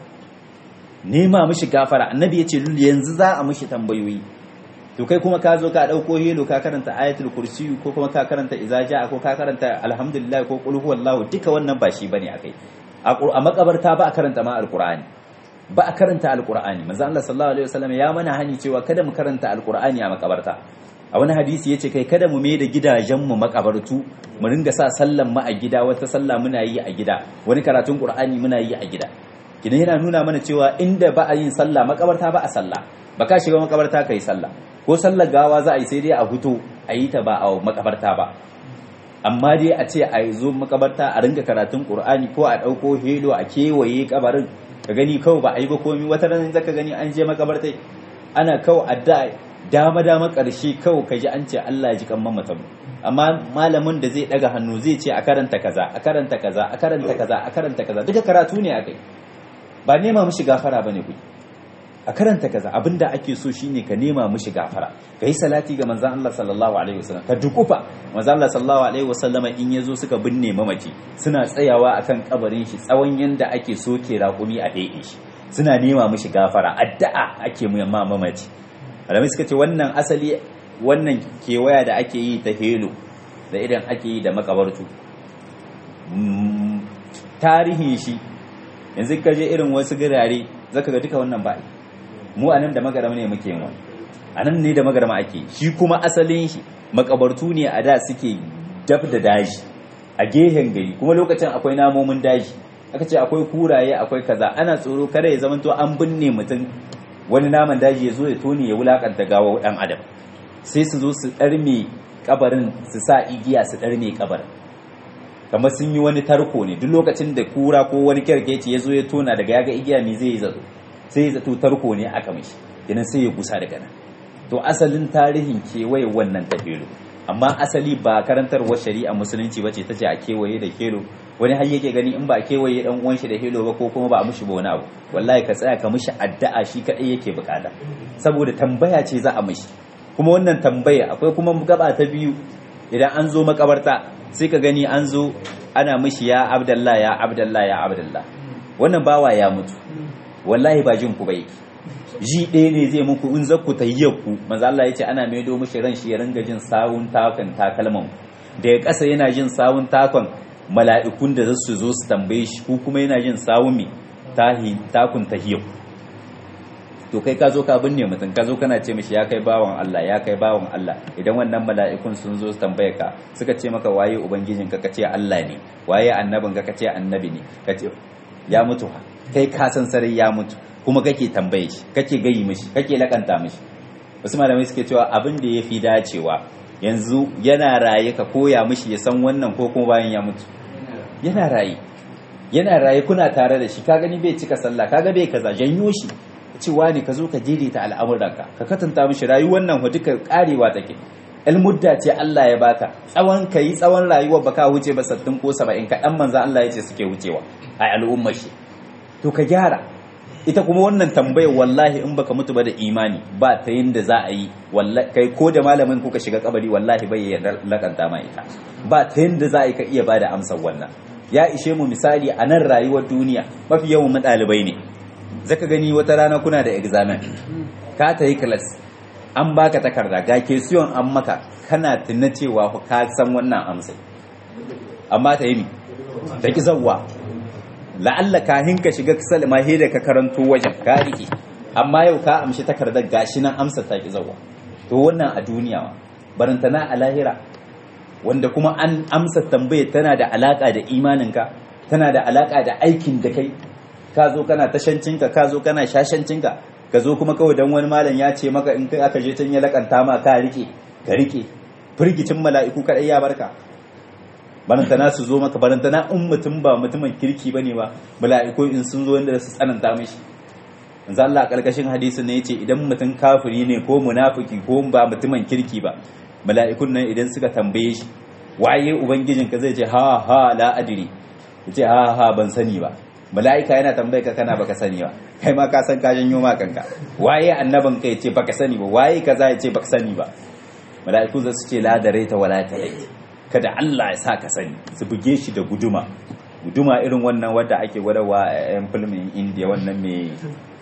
nema mishi gafara annabi yace yanzu za a mishi tambayoyi to kai kuma ka zo ka dauko helo ka karanta ayatul kursi ko kuma ka karanta izaja ko ka karanta alhamdulillah ko qul huwallahu duka wannan ba shi bane akai a makabarta ba a karanta ma alqur'ani ba a karanta alqur'ani manzo Allah sallallahu alaihi wasallam ya mana hani cewa kada mu karanta alqur'ani a makabarta a wani hadisi yace kai kada mu mai da gidajen mu makabartu mu ringa sa sallan mu a gida wata sallah muna yi a gida wani karatun qur'ani muna yi a gida kidan yana nuna mana cewa inda ba a yin sallah makabarta ba a sallah ba ka shiga makabarta kai sallah ko sallar gawa za a yi sai dai a huto a yi ta ba a makabarta ba amma dai a ce a zo makabarta a ringa karatun qur'ani ko a ɗauko helo a kewaye kabarin ka gani kawai ba a yi ba komi wata ranar zaka gani an je makabarta ana kawai adda dama dama ƙarshe kawai ka ji an ce Allah ya ji kan mamatan amma malamin da zai daga hannu zai ce a karanta kaza a karanta kaza a karanta kaza a karanta kaza duka karatu ne akai ba nema mishi gafara bane kuɗi a karanta kaza abinda ake so shine ka nema mishi gafara ka yi salati ga manzon Allah sallallahu alaihi wasallam ka dukufa manzon Allah sallallahu alaihi wasallama in yazo suka binne mamaci suna tsayawa akan kabarin shi tsawon yanda ake soke raƙumi a daidai shi suna nema mishi gafara addu'a ake mu yamma mamaci malamai suka ce wannan asali wannan kewaya da ake yi ta helo da idan ake yi da makabartu tarihin shi yanzu ka je irin wasu gurare zaka ga duka wannan ba mu anan da magarama ne muke yin wani anan ne da magarama ake shi kuma asalin shi makabartu ne a da suke daf da daji a gehen gari kuma lokacin akwai namomin daji aka ce akwai kuraye akwai kaza ana tsoro kada ya zama to an binne mutum wani naman daji ya zo ya tone ya wulakanta gawa dan adam sai su zo su ɗarme kabarin su sa igiya su ɗarme kabarin kamar sun yi wani tarko ne duk lokacin da kura ko wani kyarkeci ya zo ya tona daga yaga igiya me zai yi zato sai ya zato tarko ne aka mishi kenan sai ya gusa daga nan to asalin tarihin kewaye wannan ta helo amma asali ba karantarwar shari'a musulunci ba ce ta ce a kewaye da kelo wani har yake gani in ba a kewaye dan uwan shi da helo ba ko kuma ba a mishi ba wani abu wallahi ka tsaya ka mishi addu'a shi kadai yake bukata saboda tambaya ce za a mishi kuma wannan tambaya akwai kuma gaba ta biyu idan an zo makabarta sai ka gani an zo ana mishi ya abdallah ya abdallah ya abdallah wannan bawa ya mutu wallahi ba jin ku ba yake ji ɗaya ne zai muku in zakku tayyakku manzo Allah ya ce ana maido mishi ran shi ya ringa jin sawun takan takalman daga ƙasa yana jin sawun takon mala'ikun da za su zo su tambaye shi ko kuma yana jin sawun mi tahi takun tahiyyakku to kai ka zo ka binne mutum ka zo kana ce mishi ya kai bawan Allah ya kai bawan Allah idan wannan mala'ikun sun zo su tambaye ka suka ce maka waye ubangijin ka kace Allah ne waye annabin ka kace annabi ne kace ya mutu kai ka san sarai ya mutu kuma kake tambaye shi kake gayi mishi kake lakanta mishi wasu malamai suke cewa abin da yafi dacewa yanzu yana raye ka koya mishi ya san wannan ko kuma bayan ya mutu yana raye yana raye kuna tare da shi ka gani bai cika sallah kaga bai kaza janyo shi cewa ne ka zo ka daidaita al'amuranka ka katanta mishi rayuwar nan duka karewa take mudda ce Allah ya baka tsawon ka yi tsawon rayuwar baka wuce ba sattin ko saba'in ka dan manzo Allah ya ce suke wucewa a al'ummar shi to ka gyara ita kuma wannan tambayar wallahi in baka mutu ba da imani ba ta yin da za a yi kai ko da malamin kuka shiga kabari wallahi bai ya lakanta ma ita ba ta yin da za a yi ka iya bada amsar wannan ya ishe mu misali a nan rayuwar duniya mafi yawan mu ɗalibai ne zaka gani wata rana kuna da examen ka ta yi class an baka takarda ga ke siyon an maka kana tuna cewa ka san wannan amsai amma ta yi ta ki zawwa la'alla kahin ka shiga salma he da ka karanto wajen ka rike amma yau ka amshi takardar gashi nan amsa ta ki zawwa to wannan a duniya ma barantana a lahira wanda kuma an amsa tambayar tana da alaka da imaninka tana da alaka da aikin da kai ka zo kana tashancinka ka zo kana shashancinka ka zo kuma kawai dan wani malam ya ce maka in kai aka je can ya lakanta ma ka rike ka rike firgicin mala'iku kadai ya barka barantana su zo maka barantana in mutum ba mutumin kirki bane ba mala'iku in sun zo inda su tsananta mishi manzo Allah karkashin hadisin ne yace idan mutum kafiri ne ko munafiki ko ba mutumin kirki ba mala'ikun nan idan suka tambaye shi waye ubangijinka zai ce ha ha la adri yace ha ha ban sani ba mala'ika yana tambaye ka kana baka sani ba kai ma ka san ka janyo ma kanka waye annaban kai ce baka sani ba waye kaza ya ce baka sani ba mala'iku za su ce la da raita wala ta yi kada Allah ya sa ka sani su buge shi da guduma guduma irin wannan wadda ake gwadawa a yan filmin indiya wannan mai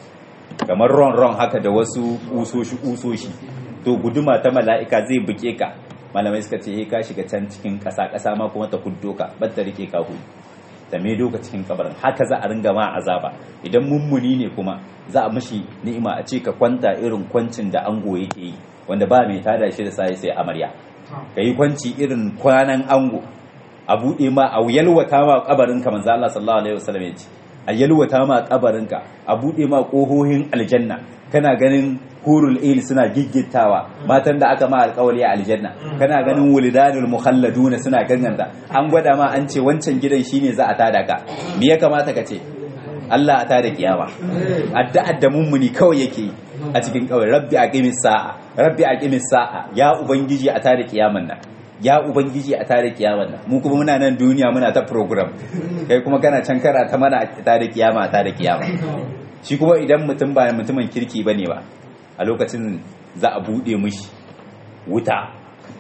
kamar ron ron haka da wasu usoshi usoshi to guduma ta mala'ika zai buge ka malamai suka ce ka shiga can cikin ƙasa ƙasa ma kuma ta kuddo ka bar ta rike ka hudu da me doka cikin kabarin haka za a ringa ma azaba idan mummuni ne kuma za a mishi ni'ima a ce ka kwanta irin kwancin da ango yake yi wanda ba mai tada shi da sai sai amarya ka yi kwanci irin kwanan ango a buɗe ma a yalwata ma kabarinka manzo Allah sallallahu alaihi wasallam ya ce a yalwata ma kabarinka a buɗe ma ƙohohin aljanna kana ganin hurul il suna giggitawa matan da aka ma alƙawari a aljanna kana ganin wulidanul mukhalladuna suna ganganta an gwada ma an ce wancan gidan shine za a tada ka me ya kamata ka ce Allah a tada kiyama addu'ar da mummuni kawai yake yi a cikin kawai rabbi aqimis sa'a rabbi aqimis sa'a ya ubangiji a tada kiyaman nan ya ubangiji a tada kiyaman nan mu kuma muna nan duniya muna ta program kai kuma kana can kara ta mana a tada kiyama a tada kiyama shi kuma idan mutum ba mutumin kirki bane ba a lokacin za a bude mishi wuta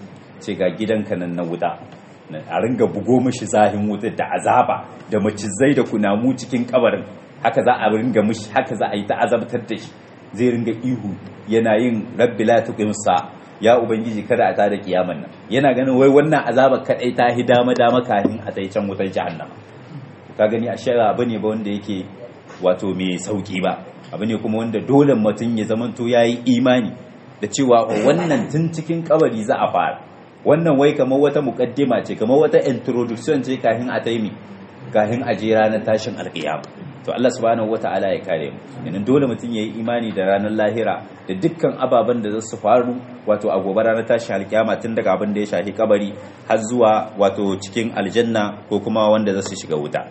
ce ga gidanka nan na wuta a ringa bugo mishi zahin wuta da azaba da macizai da kunamu cikin kabarin haka za a ringa mishi haka za a yi ta azabtar da shi zai ringa ihu yana yin rabbi la tuqim sa ya ubangiji kada a tada kiyaman nan yana ganin wai wannan azaba kadai ta hi dama dama kafin a tai can wutar jahannama ka gani a shara bane ba wanda yake wato mai sauki ba abu ne kuma wanda dole mutum ya zamanto yayi imani da cewa wannan tun cikin kabari za a fara wannan wai kamar wata mukaddima ce kamar wata introduction ce kafin a taimi kafin a je ranar tashin alkiyama to Allah subhanahu wata'ala ya kare mu yanin dole mutum yayi imani da ranar lahira da dukkan ababen da za su faru wato a gobe ranar tashin alkiyama tun daga abin da ya shafi kabari har zuwa wato cikin aljanna ko kuma wanda za su shiga wuta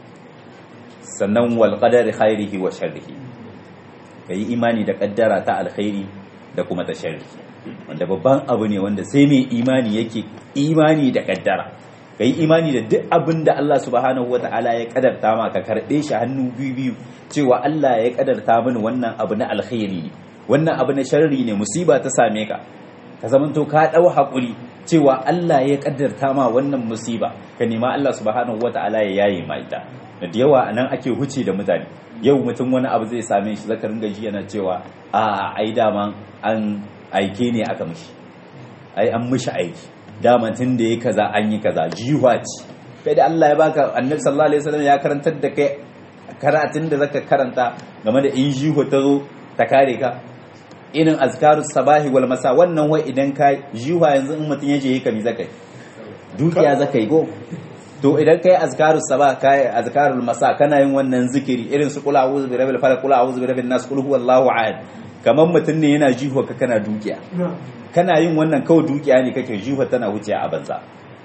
sannan wal qadari khairihi wa sharrihi kayi imani da kaddara ta alkhairi da kuma ta sharri wanda babban abu ne wanda sai mai imani yake imani da kaddara ka yi imani da duk abin da Allah subhanahu wa ta'ala ya kadarta ma ka karɓe shi hannu biyu biyu cewa Allah ya kadarta mini wannan abu na alkhairi ne wannan abu na sharri ne musiba ta same ka ka zamanto ka ɗau haƙuri cewa Allah ya kadarta ma wannan musiba ka nema Allah subhanahu wa ta'ala ya yaye ma ita da yawa anan ake huce da mutane yau mutum wani abu zai same shi zaka ringa ji yana cewa a ai dama an aike ne aka mishi ai an mishi aiki daman tun da ya kaza an yi kaza jiwa ce kai da Allah ya baka annabi sallallahu alaihi wasallam ya karantar da kai karatun da zaka karanta game da in jiho ta zo ta kare ka irin azkarus sabahi wal masa wannan wai idan ka jiwa yanzu in mutun ya je ka mi zakai dukiya zakai go to idan kai azkarus sabah kai azkarul masa kana yin wannan zikiri irin su qul a'udhu bi rabbil falaq qul a'udhu bi rabbin nas qul huwallahu ahad kamar mutun ne yana jiho ka kana dukiya kana yin wannan kawai dukiya ne kake jiwa tana wuce a banza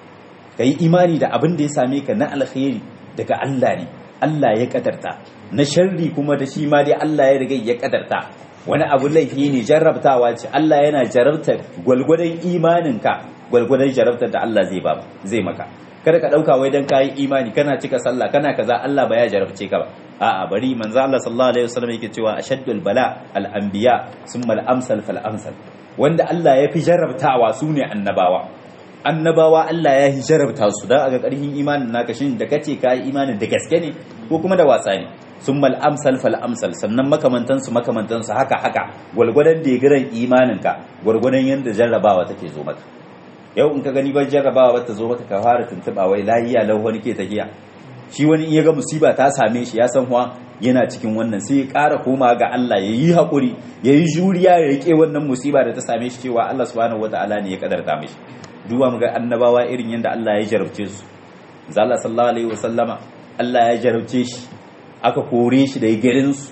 ka yi imani da abin da ya same ka na alkhairi daga Allah ne Allah ya kadarta na sharri kuma da shi ma dai Allah ya riga ya kadarta wani abu laifi ne jarrabtawa ce Allah yana jarabtar gwalgwadon imaninka gwalgwadon jarabtar da Allah zai ba zai maka kada ka dauka wai dan kayi imani kana cika sallah kana kaza Allah ba ya jarabce ka ba a'a bari manzo Allah sallallahu alaihi wasallam yake cewa ashaddul bala al anbiya summa al amsal fal amsal wanda Allah ya fi jarabtawa su ne annabawa annabawa Allah ya fi jarabta su da aga karhin imanin naka shin da kace ka yi imanin da gaske ne ko kuma da wasa ne summa al amsal fal amsal sannan makamantan su makamantan su haka haka gwalgwadon da giran imanin ka gwargwadon yanda jarrabawa take zo maka yau in ka gani ban jarrabawa ba ta zo maka ka fara tuntuba wai lahiya lau wani ke tahiya shi wani in ya ga musiba ta same shi ya san huwa yana cikin wannan sai ya ƙara koma ga Allah ya yi haƙuri ya yi juriya ya riƙe wannan musiba da ta same shi cewa Allah subhanahu wata'ala ne ya kadarta mishi duba mu ga annabawa irin yadda Allah ya jarabce su zalla sallallahu alaihi wasallama Allah ya jarabce shi aka kore shi da garin su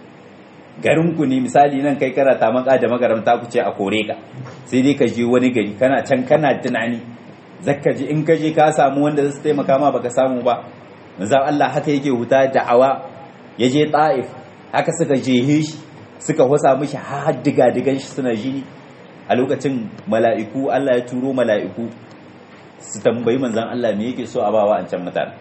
garin ku ne misali nan kai kana ta maka da magaramta ku ce a kore ka sai dai ka je wani gari kana can kana tunani zakka ji in ka je ka samu wanda zai taimaka ma baka samu ba manzo Allah haka yake huta da'awa ya je ta'if haka suka jehe shi suka wasa mishi har diga digan shi suna jini a lokacin mala'iku Allah ya turo mala'iku su tambayi manzan Allah me yake so a bawa an can mutane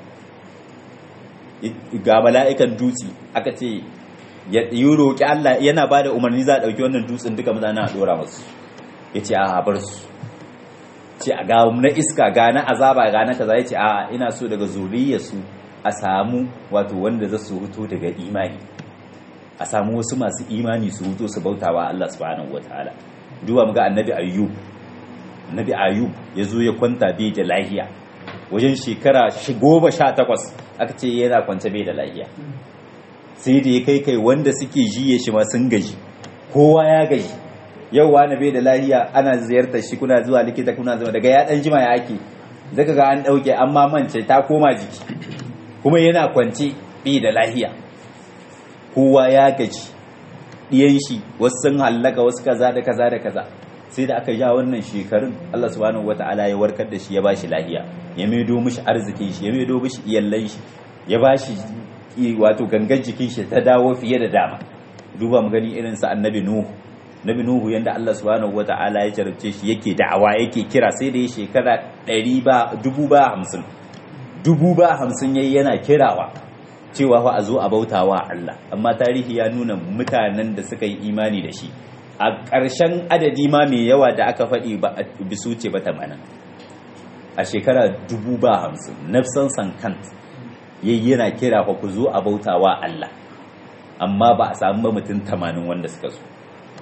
ga mala'ikan dutse aka ce ya yi roƙi Allah yana ba da umarni za a ɗauki wannan dutsen duka mutane a ɗora masu ya ce a bar su ce a ga na iska ga na azaba ga na kaza ya ce a ina so daga zuriyarsu a samu wato wanda za su huto daga imani a samu wasu masu imani su huto su bautawa Allah subhanahu wataala duba muga annabi ayyub annabi ayyub ya zo ya kwanta bai da lahiya wajen shekara goma sha takwas aka ce yana kwance bai da lahiya sai da ya kai kai wanda suke jiye shi ma sun gaji kowa ya gaji yau wani bai da lahiya ana ziyartar shi kuna zuwa likita kuna zuwa daga ya dan jima ya ake zaka ga an dauke amma mance ta koma jiki kuma yana kwance bi da lahiya kowa ya gaji ɗiyan shi wasu sun hallaka wasu kaza da kaza da kaza sai da aka ja wannan shekarun Allah subhanahu wata'ala ya warkar da shi ya bashi lahiya ya maido mishi arzikin shi ya maido mishi iyallan shi ya bashi wato gangan jikin shi ta dawo fiye da dama duba mu gani irin sa annabi nuhu nabi nuhu yanda Allah subhanahu wata'ala ya jarabce shi yake da'awa yake kira sai da ya shekara 100 ba dubu ba hamsin dubu ba hamsin yayi yana kirawa cewa fa a zo a bautawa Allah amma tarihi ya nuna mutanen da suka yi imani da shi a ƙarshen adadi ma mai yawa da aka faɗi ba a bisu ce ba tamanin a shekara dubu ba hamsin nafsan sankant yayi yana kira fa ku zo a bautawa Allah amma ba a samu ba mutum tamanin wanda suka zo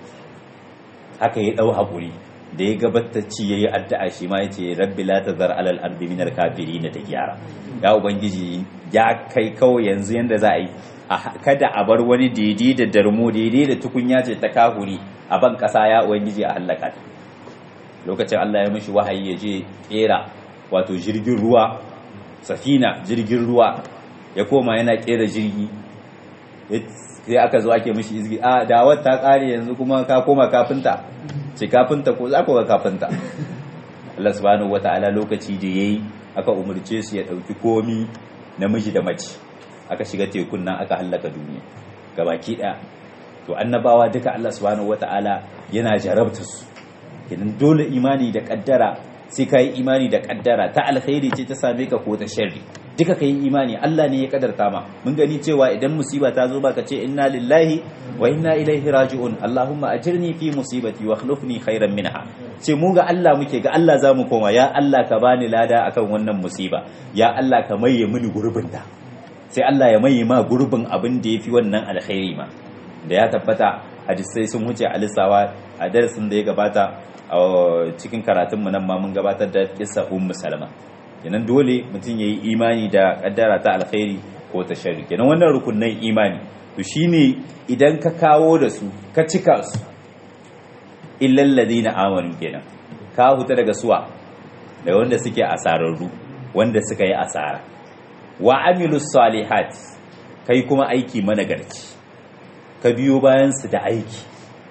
haka ya ɗau haƙuri da ya gabatacci ya yi addu'a shi ma ya ce rabbi la ta zar alal ardi min kafiri na ta gyara ya ubangiji ya kai kawai yanzu yanda za a yi kada a bar wani daidai da darmo daidai da tukunya ce ta kahuri a ban ƙasa ya ubangiji a hallaka ta lokacin Allah ya mishi wahayi ya je kera wato jirgin ruwa safina jirgin ruwa ya koma yana kera jirgi sai aka zo ake mishi izgi a dawar ta kare yanzu kuma ka koma kafinta ce kafinta ko za ku ga kafinta Allah subhanahu wata'ala lokaci da yayi aka umurce su ya dauki komi namiji da mace aka shiga tekun nan aka hallaka duniya gabaki daya to annabawa duka Allah subhanahu wata'ala yana jarabta su idan dole imani da kaddara sai ka yi imani da kaddara ta alkhairi ce ta same ka ko ta sharri duka ka yi imani Allah ne ya kadarta ma mun gani cewa idan musiba ta zo baka ce inna lillahi wa inna ilaihi raji'un Allahumma ajirni fi musibati wa akhlifni khairan minha ce mu ga Allah muke ga Allah zamu koma ya Allah ka bani lada akan wannan musiba ya Allah ka maye mini gurbin ta sai Allah ya maye ma gurbin abin da yafi wannan alkhairi ma da ya tabbata hadisai sun wuce a lissawa a darasin da ya gabata a cikin karatunmu nan ma mun gabatar da kissa ummu salama kenan dole mutum yayi imani da kaddara ta alkhairi ko ta sharri kenan wannan rukunnan imani to shine idan ka kawo da su ka cika su illal ladina amanu kenan ka huta daga suwa da wanda suke asararru wanda suka yi asara wa amilus salihat kai kuma aiki managarci ka biyo bayan su da aiki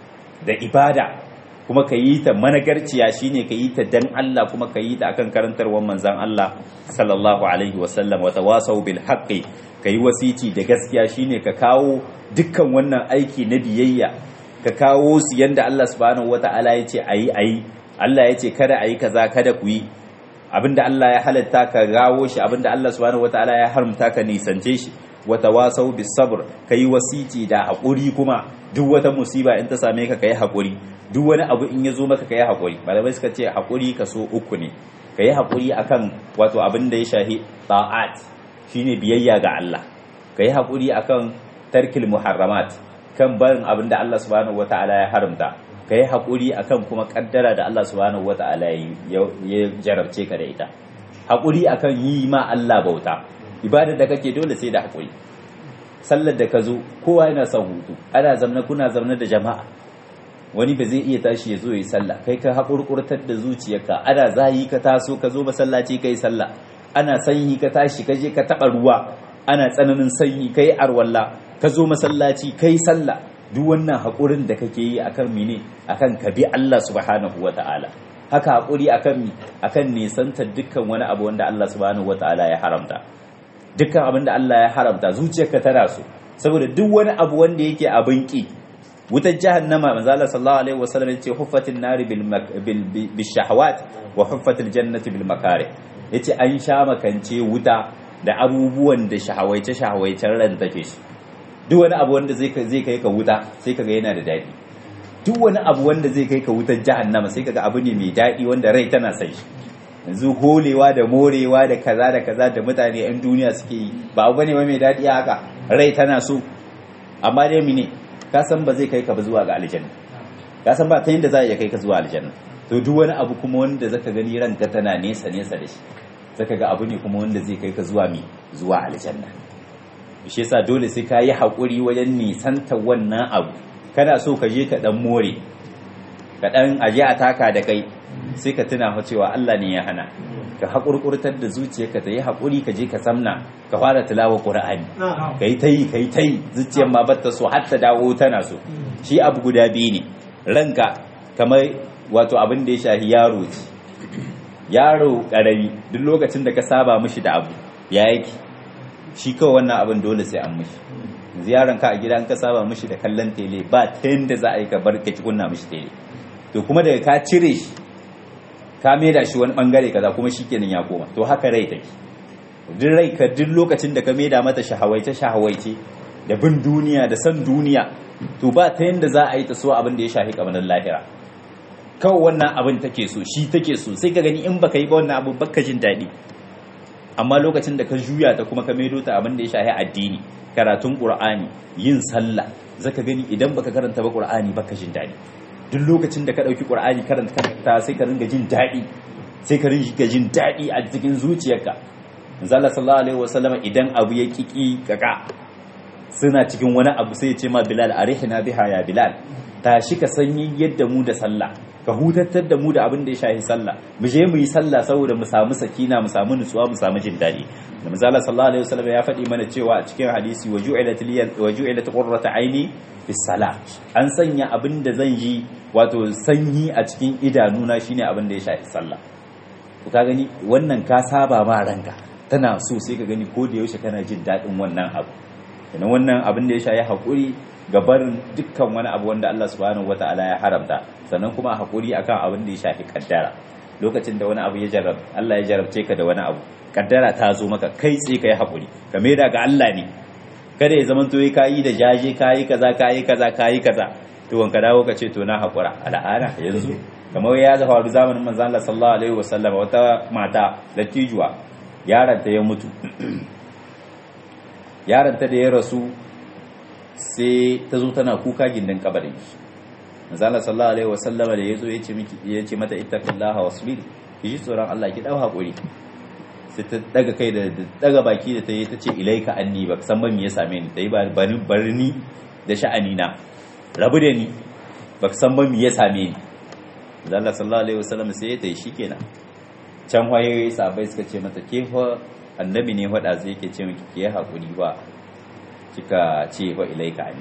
da ibada kuma ka yi ta managarciya shine ka yi ta dan Allah kuma ka yi ta akan karantarwar manzan Allah sallallahu alaihi wasallam wa tawasau bil haqqi ka yi wasici da gaskiya shine ka kawo dukkan wannan aiki na biyayya ka kawo su yanda Allah subhanahu wata'ala ya ce ayi ayi Allah ya ce kada ayi kaza kada ku yi abinda Allah ya halatta ka gawo shi abinda Allah subhanahu wata'ala ya haramta ka nisance shi wa tawasau bis sabr kai wasici da hakuri kuma duk wata musiba in ta same ka kai hakuri duk wani abu in ya zo maka kai hakuri malamai suka ce hakuri kaso uku ne kai hakuri akan wato abin da ya shahi ta'at shine biyayya ga Allah kai hakuri akan tarkil muharramat kan barin abin da Allah subhanahu wataala ya haramta kai hakuri akan kuma kaddara da Allah subhanahu wataala ya jarabce ka da ita hakuri akan yi ma Allah bauta ibada da kake dole sai da hakuri sallar da ka zo kowa yana son hutu ana zamna kuna zamna da jama'a wani ba zai iya tashi ya zo yi sallah kai ka haƙurƙurtar da zuciyarka ana zahi ka taso ka zo masallaci kai sallah ana sanyi ka tashi ka je ka taɓa ruwa ana tsananin sanyi kai arwalla ka zo masallaci kai sallah duk wannan haƙurin da kake yi akan mene akan ka bi Allah subhanahu wata'ala haka haƙuri akan mi akan nisantar dukkan wani abu wanda Allah subhanahu wata'ala ya haramta dukkan abin da Allah ya haramta zuciyarka tana so saboda duk wani abu wanda yake abin ki wutar jahannama manzo Allah sallallahu alaihi wasallam yace huffatin nari bil bil shahawat wa huffatil jannati bil makari yace an sha makance wuta da abubuwan da shahawaice shahawaicen ran take shi duk wani abu wanda zai zai kai ka wuta sai kaga yana da dadi duk wani abu wanda zai kai ka wutar jahannama sai kaga abu ne mai dadi wanda rai tana son shi yanzu holewa da morewa da kaza da kaza da mutane 'yan duniya suke yi ba abu ne mai daɗi haka rai tana so amma dai mine ka san ba zai kai ka ba zuwa ga aljanna ka san ba ta yadda za a iya kai ka zuwa aljanna to duk wani abu kuma wanda zaka gani ranka tana nesa nesa da shi zaka ga abu ne kuma wanda zai kai ka zuwa mi zuwa aljanna shi yasa dole sai ka yi haƙuri wajen nisanta wannan abu kana so ka je ka dan more ka dan aje a taka da kai sai ka tuna fa cewa Allah ne ya hana ka haƙurƙurtar da zuciyarka ta yi haƙuri ka je ka samna ka fara tilawa ƙur'ani ka yi ta yi ka yi ta yi zuciyar ma batta so har ta dawo tana so shi abu guda biyu ne ranka kamar wato abin da ya shahi yaro ce yaro ƙarami duk lokacin da ka saba mishi da abu ya yake shi kawai wannan abin dole sai an mishi ziyaran ka a gida ka saba mishi da kallon tele ba ta yadda za a yi ka bar ka ci kunna mishi tele to kuma daga ka cire shi ka da shi wani bangare kaza kuma shikenan ya koma to haka rai take duk rai ka duk lokacin da ka da mata shahawaice shahawaice da bin duniya da san duniya to ba ta yanda za a yi ta so abin da ya shafi kamanin lahira kawai wannan abin take so shi take so sai ka gani in baka yi ba wannan abu baka jin daɗi amma lokacin da ka juya ta kuma ka maido ta abin da ya shafi addini karatun qur'ani yin sallah zaka gani idan baka karanta ba qur'ani baka jin daɗi duk lokacin da ka ɗauki ƙur'ani karanta karanta sai ka ringa jin daɗi sai ka ringa jin daɗi a cikin zuciyarka zalla sallallahu alaihi wasallam idan abu ya kiki kaka suna cikin wani abu sai ya ce ma bilal arihna biha ya bilal tashi ka sanyi yadda mu da sallah ka hutattar da mu da abin da ya shahi sallah mu je mu yi sallah saboda mu samu sakina mu samu nutsuwa mu samu jin daɗi da manzala sallallahu alaihi wasallam ya faɗi mana cewa a cikin hadisi wa ju'ilat liya wa ju'ilat qurratu aini bis salah an sanya abin da zan yi wato sanyi a cikin idanuna shine abin da ya shafi sallah to ka gani wannan ka saba ma ranka tana so sai ka gani ko da yaushe kana jin daɗin wannan abu kenan wannan abin da ya shafi hakuri ga barin dukkan wani abu wanda Allah subhanahu wataala ya haramta sannan kuma hakuri akan abin da ya shafi kaddara lokacin da wani abu ya jarrab Allah ya jarabce ka da wani abu kaddara ta zo maka kai tsaye kai hakuri ka da ga Allah ne kada ya zama to ka yi da jaje ka yi kaza ka yi kaza ka yi kaza to wanka dawo ka ce to na hakura al'ada yanzu kamar ya faru zamanin manzon Allah sallallahu alaihi wasallam wata mata latijuwa yaron ta ya mutu yaron ta da ya rasu sai ta zo tana kuka gindin kabarin shi manzala sallallahu alaihi wasallama da yazo yace miki yace mata ittaqillaha wasbir ki ji tsoron Allah ki dau hakuri sai ta daga kai da daga baki da tayi tace ilaika anni ba san ba me ya same ni tayi ba barni da sha'ani na rabu da ni ba san ba me ya same ni manzala sallallahu alaihi wasallama sai ya tayi shikenan can waye sahabbai suka ce mata ke fa annabi ne faɗa zai yake ce miki ki yi hakuri ba kika ce fa ilaika anni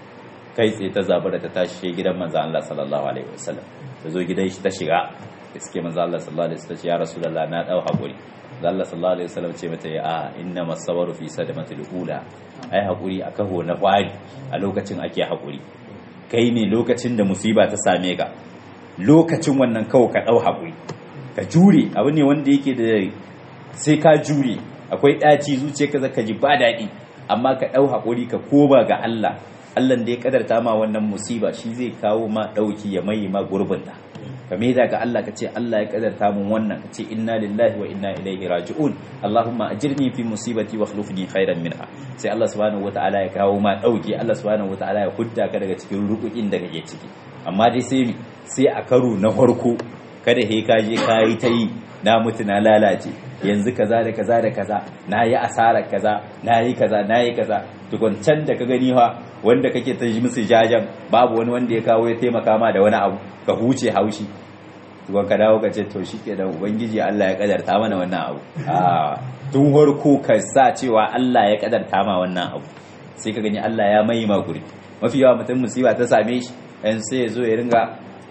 kai tsaye ta zabura ta tashi gidan manzo Allah sallallahu alaihi wasallam ta zo gidan shi ta shiga iske manzo Allah sallallahu alaihi wasallam ya rasulullah na dau hakuri manzo Allah sallallahu alaihi wasallam ce mata ya inna masabaru fi sadamatil ula ai hakuri a kaho na kwari a lokacin ake hakuri kai ne lokacin da musiba ta same ka lokacin wannan kawo ka dau hakuri ka jure abu ne wanda yake da sai ka jure akwai daci zuciyarka zaka ji ba daɗi amma ka dau hakuri ka koba ga Allah Allah da ya kadarta ma wannan musiba shi zai kawo ma dauki ya mai ma gurbinta kame da ga Allah ka ce Allah ya kadarta mun wannan ka ce inna lillahi wa inna ilaihi raji'un Allahumma ajirni fi musibati wa akhlifni khairan minha sai Allah subhanahu wataala ya kawo ma dauki Allah subhanahu wataala ya hudda ka daga cikin rukukin da kake ciki amma dai sai sai a karo na farko kada he ka je ka yi ta yi na mutu na lalace yanzu kaza da kaza da kaza na yi asarar kaza na yi kaza na yi kaza tukun can da ka gani ha wanda kake ta musu jajan babu wani wanda ya kawo ya taimaka ma da wani abu ka huce haushi tukun ka dawo ka ce to shi ke da ubangiji Allah ya kadarta mana wannan abu a tun harko ka sa cewa Allah ya kadarta ma wannan abu sai ka gani Allah ya mai ma guri mafi yawa mutum musiba ta same shi yan sai ya zo ya ringa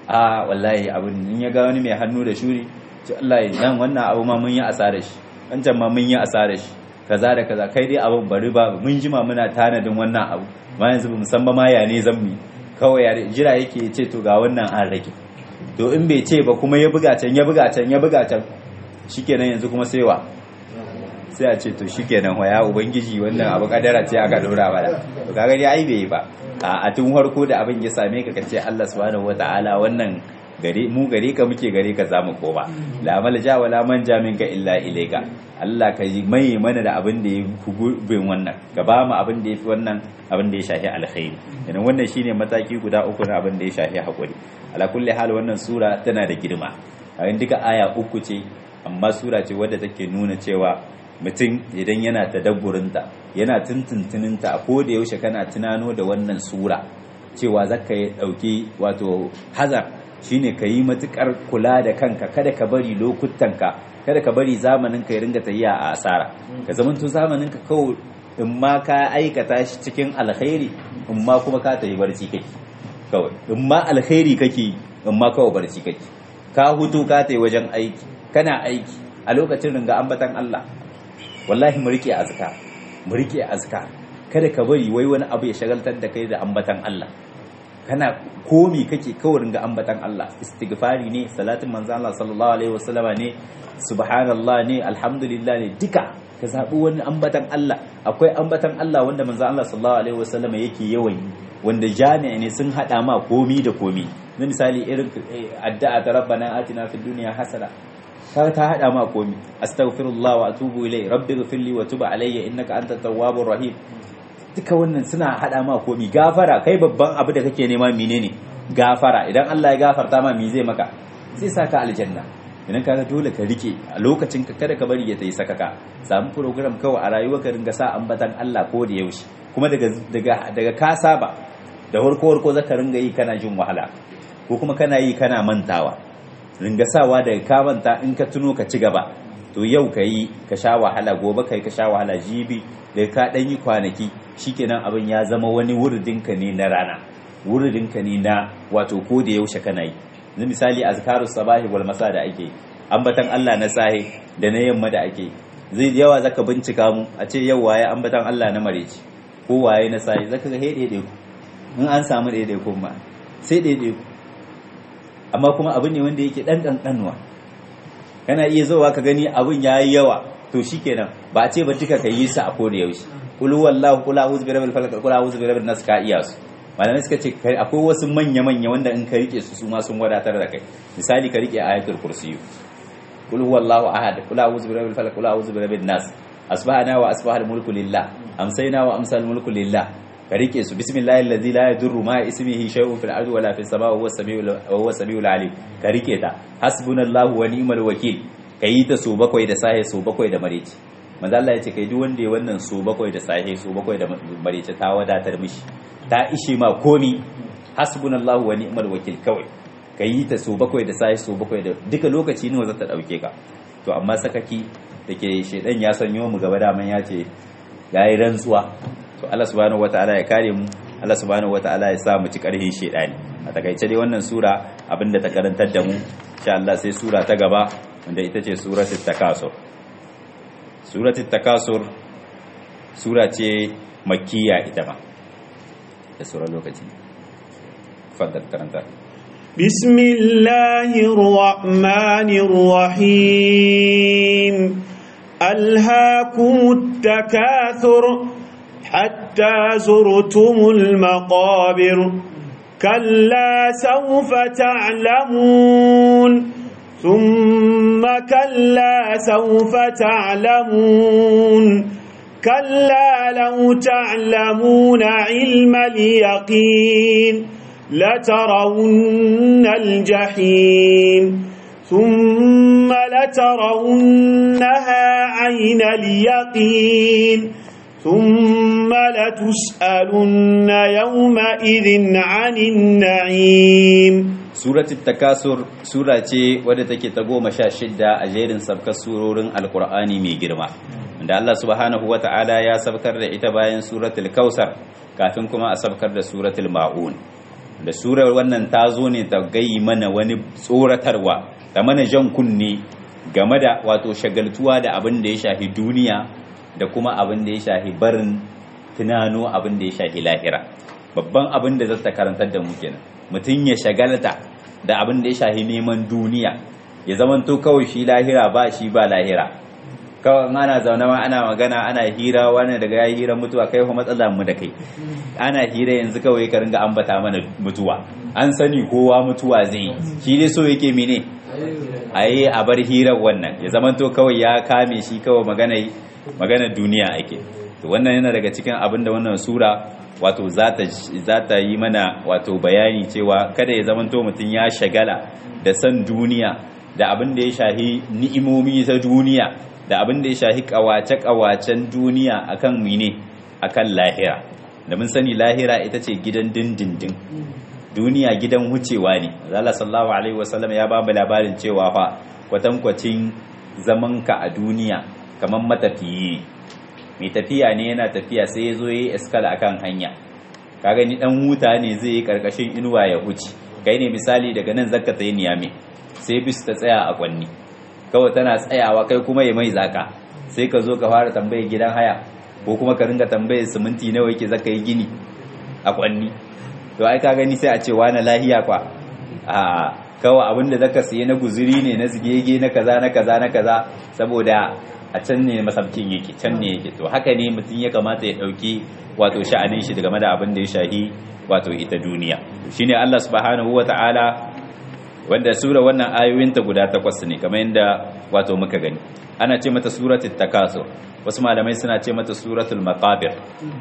a wallahi abin in ya ga wani mai hannu da shuri ce Allah nan wannan abu ma mun yi asara shi wancan ma mun yi asara shi kaza da kaza kai dai abin bari ba mun jima muna tanadin wannan abu ma yanzu bamu san ba ma ya ne zan mi kawai ya jira yake ce to ga wannan an rage to in bai ce ba kuma ya buga can ya buga can ya buga can shikenan yanzu kuma sai wa sai a ce to shikenan wa ya ubangiji wannan abu kadara ce aka dora mana to kaga dai ai bai ba a tun farko da abin ya same ka kace Allah subhanahu wataala wannan gare mu gare ka muke gare ka zamu koma la malja wala manja minka illa ilayka Allah ka yi mai mana da abin da ya fi bin wannan ka ba mu abin da ya fi wannan abin da ya shafi alkhairi idan wannan shine mataki guda uku na abin da ya shafi hakuri ala kulli hal wannan sura tana da girma a duka aya uku ce amma sura ce wadda take nuna cewa mutum idan yana tadabburinta yana tuntuntuninta a ko da yaushe kana tunano da wannan sura cewa zaka yi dauki wato hazar shine ka yi matukar kula da kanka kada ka bari lokutanka kada ka bari zamanin ka ya ringa tafiya a asara ka zamanto zamanin ka kawai in ma ka aikata shi cikin alkhairi in ma kuma ka tafi barci kake kawai in ma alkhairi kake in ma kawai barci kake ka hutu ka tafi wajen aiki kana aiki a lokacin ringa ambatan Allah wallahi mu rike azka mu rike azka kada ka bari wai wani abu ya shagaltar da kai da ambatan Allah kana komi kake kawai ringa ambatan Allah istighfari ne salatin manzo Allah sallallahu alaihi wasallama ne subhanallah ne alhamdulillah ne duka ka zabi wani ambatan Allah akwai ambatan Allah wanda manzo Allah sallallahu alaihi wasallama yake yawan yi wanda jami'a ne sun hada ma komi da komi na misali irin addu'a ta rabbana atina fid dunya hasana ka ta hada ma komi astaghfirullah wa atubu ilai rabbi ghfirli wa tub alayya innaka antat tawwabur rahim duka wannan suna hada ma komi gafara kai babban abu da kake nema menene gafara idan Allah ya gafarta ma me zai maka zai saka aljanna idan kaga dole ka rike a lokacin ka kada ka bari ya tayi sakaka samu program kawai a rayuwa ka ringa sa ambatan Allah ko da yaushe kuma daga daga daga ka saba da warko warko zaka ringa yi kana jin wahala ko kuma kana yi kana mantawa ringa sawa daga ka manta in ka tuno ka ci gaba to yau ka yi ka sha wahala gobe ka yi ka sha wahala jibi da ka ɗan yi kwanaki shikenan abin ya zama wani wuridinka ne na rana wuridinka ne na wato ko da yaushe kana yi yanzu misali azkaru sabahi wal masa da ake ambatan Allah na sahi da na yamma da ake zai yawa zaka bincika mu a ce yau waye ambatan Allah na mareci ko waye na sahi zaka ga hede ku in an samu daidai kuma sai daidai ku amma kuma abin ne wanda yake dan kankanuwa kana iya zowa ka gani abin yayi yawa to shikenan ba a ce ba duka ka yi su a koda yaushe kul huwallahu kul a'udhu bi rabbil falaq kul a'udhu bi rabbin nas ka iya su malamai suka ce akwai wasu manya manya wanda in ka rike su su ma sun wadatar da kai misali ka rike ayatul kursiyu kul huwallahu ahad kul a'udhu bi rabbil falaq kul a'udhu bi rabbin nas asbahana wa asbahal mulku lillah amsayna wa amsal mulku lillah ka rike su bismillahi allazi la yadurru ma ismihi shay'un fil ardi wala fis samai wa huwa samiul alim ka rike ta hasbunallahu wa ni'mal wakil kayi ta so bakwai da sahe so bakwai da mareci manzo Allah ya ce kai duk wanda ya wannan so bakwai da sahe so bakwai da mareci ta wadatar mishi ta ishe ma komi hasbunallahu wa ni'mal wakil kawai kayi ta so bakwai da sahe so bakwai da duka lokaci ne za ta dauke ka to amma sakaki dake shedan ya sanyo mu gaba daman ya ce yayi rantsuwa to Allah subhanahu wataala ya kare mu Allah subhanahu wataala ya sa mu ci karhin shedani a takaice dai wannan sura abinda ta karantar da mu insha Allah sai sura ta gaba wanda ita ce suratul takasur suratul takasur sura ce makkiya ita ma da sura lokaci faddal karanta بسم الله الرحمن الرحيم ألهاكم التكاثر حتى زرتم المقابر كلا سوف تعلمون ثم كلا سوف تعلمون كلا لو تعلمون علم اليقين لترون الجحيم ثم لترونها عين اليقين ثم لتسألن يومئذ عن النعيم suratul takasur sura ce wadda take ta goma sha shidda a jerin sabkar surorin alkur'ani mai girma da Allah subhanahu wa ta'ala ya sabkar da ita bayan suratul kausar kafin kuma a sabkar da suratul ma'un da surar wannan ta zo ne ta gayi mana wani tsoratarwa da mana jan kunne game da wato shagaltuwa da abin da ya shafi duniya da kuma abin da ya shafi barin tunano abin da ya shafi lahira babban abin da zata karantar da mu kenan mutum ya shagalta da abin da ya shafi neman duniya ya zamanto kawai shi lahira ba shi ba lahira kawai ana zaune ma ana magana ana hira wani daga ya hira mutuwa kai kuma matsala mu da kai ana hira yanzu kawai ka ringa ambata mana mutuwa an sani kowa mutuwa zai shi dai so yake mene a yi a bar hirar wannan ya zamanto kawai ya kame shi kawai magana magana duniya ake to wannan yana daga cikin abin da wannan sura wato za ta yi mana wato bayani cewa kada ya zamanto mutum ya shagala da san duniya da abin da ya shahi ni'imomi ta duniya da abin da ya shahi kawace-kawacen duniya akan mine akan lahira da mun sani lahira ita ce gidan dindindin duniya gidan wucewa ne Allah sallallahu alaihi wasallam ya ba mu labarin cewa fa kwatankwacin zamanka a duniya kamar matafiyi mai tafiya ne yana tafiya sai ya zo ya yi eskala akan hanya ka gani dan huta ne zai yi karkashin inuwa ya huce kai ne misali daga nan zakka tsaye niyame sai bis ta tsaya a kwanni kawai tana tsayawa kai kuma ya mai zaka sai ka zo ka fara tambayar gidan haya ko kuma ka ringa tambayar siminti nawa yake zaka yi gini a kwanni to ai ka gani sai a ce wani lahiya kwa a kawai abin da zaka siye na guzuri ne na zigege na kaza na kaza na kaza saboda a can ne masabcin yake can ne yake to haka ne mutum ya kamata ya dauki wato sha'anin shi game da abin da ya shahi wato ita duniya shine Allah subhanahu wata'ala wanda sura wannan ayoyinta guda takwas ne kamar yadda wato muka gani ana ce mata suratul takasur wasu malamai suna ce mata suratul maqabir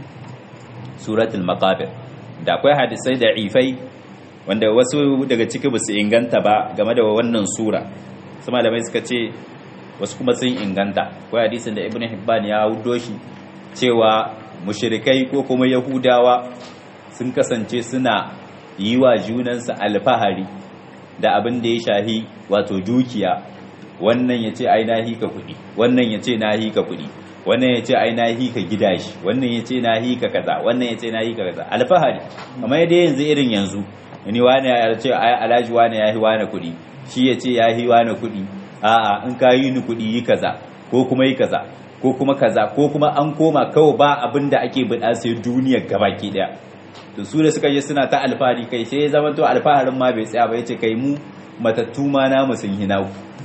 suratul maqabir da akwai hadisai da ifai wanda wasu daga ciki ba su inganta ba game da wannan sura su malamai suka ce wasu kuma sun inganta akwai hadisin da ibn hibban ya hudo shi cewa mushrikai ko kuma yahudawa sun kasance suna yi wa junansu alfahari da abin da ya shahi wato dukiya wannan ya ce ai na hika kuɗi wannan ya ce na hika kuɗi wannan ya ce ai na hika gida shi wannan ya ce na hika kaza wannan ya ce na hika kaza alfahari amma yadda yanzu irin yanzu ni wani ya ce ai alhaji wani ya yi wani kuɗi shi ya ce ya yi wani kuɗi a'a in ka yi ni kuɗi yi kaza ko kuma yi kaza ko kuma kaza ko kuma an koma kawai ba abin da ake buɗa sai duniyar gabaki daya to su da suka je suna ta alfahari kai sai ya zama to alfaharin ma bai tsaya ba yace kai mu matattu ma namu sun hina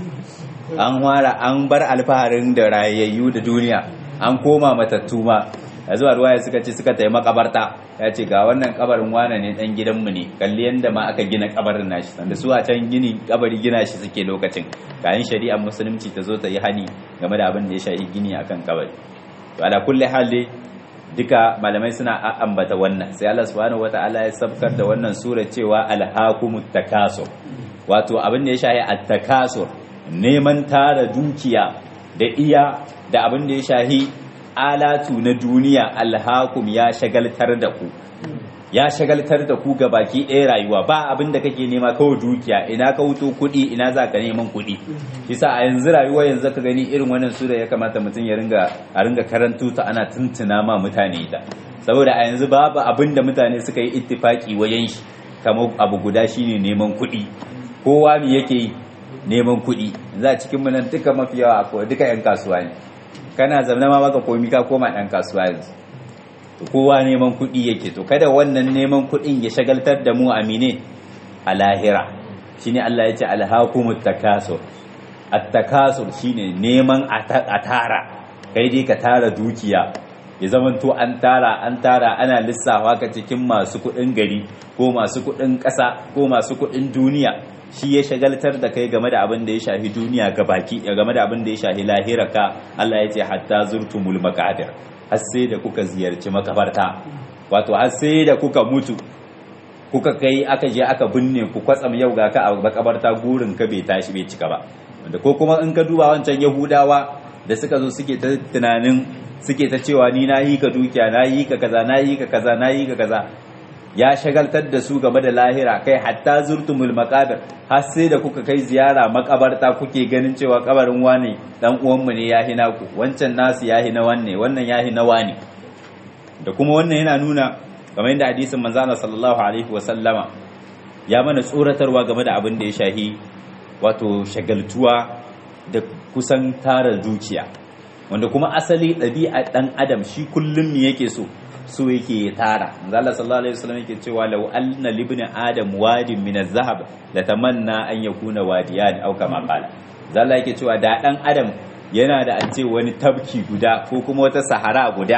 an wara an bar alfaharin da rayayyu da duniya an koma matattu ma a zuwa ruwaya suka ce suka tayi makabarta ya ce ga wannan kabarin wane ne dan gidanmu ne kalli yanda ma aka gina kabarin nashi sanda su a can gini kabari gina shi suke lokacin kayan shari'ar musulunci ta zo ta yi hani game da abin da ya shafi gini akan kabari to ala kulli hali duka malamai suna ambata wannan sai Allah subhanahu wataala ya sabkar da wannan sura cewa alhaqumut takasur wato abin da ya shafi at-takasur neman tara dukiya da iya da abin da ya shafi alatu na duniya alhakum ya shagaltar da ku ya shagaltar da ku ga baki ɗaya rayuwa ba abin da kake nema kawai dukiya ina ka wuto kuɗi ina za ka neman kuɗi bisa a yanzu rayuwa yanzu ka gani irin wannan sura ya kamata mutum ya ringa a ringa karantu ta ana tuntuna ma mutane ita saboda a yanzu babu abin da mutane suka yi ittifaki wajen shi kamar abu guda shine neman kuɗi kowa me yake yi neman kuɗi za a cikin nan duka mafi yawa akwai duka 'yan kasuwa ne kana zaune ma baka komi ka koma ɗan kasuwa yanzu to kowa neman kuɗi yake to kada wannan neman kuɗin ya shagaltar da mu amine a lahira shine Allah ya ce alhaqumut takasur at-takasur shine neman a tara kai dai ka tara dukiya ya zamanto an tara an tara ana lissafa ka cikin masu kuɗin gari ko masu kuɗin ƙasa ko masu kuɗin duniya shi ya shagaltar da kai game da abin da ya shafi duniya ga baki game da abin da ya shafi lahira ka Allah ya ce hatta zurtumul maqabir har sai da kuka ziyarci makabarta wato har sai da kuka mutu kuka kai aka je aka binne ku kwatsam yau ga ka a makabarta gurin ka bai tashi bai cika ba wanda ko kuma in ka duba wancan yahudawa da suka zo suke ta tunanin suke ta cewa ni na yi ka dukiya na yi ka kaza na yi ka kaza na yi ka kaza ya shagaltar da su game da lahira kai hatta zurtumul maqabir har sai da kuka kai ziyara makabarta kuke ganin cewa kabarin wane dan uwanmu ne ya hina ku wancan nasu ya hina wanne wannan ya hina wane da kuma wannan yana nuna kamar yadda hadisin manzo Allah sallallahu alaihi wa sallama ya mana tsoratarwa game da abin da ya shahi wato shagaltuwa da kusan tara dukiya wanda kuma asali ɗabi'a ɗan adam shi kullum me yake so so yake ya tara Allah sallallahu alaihi wasallam yake cewa law anna libni adam wadin min az-zahab la tamanna an yakuna wadiyan aw kama qala Allah yake cewa da dan adam yana da an ce wani tabki guda ko kuma wata sahara guda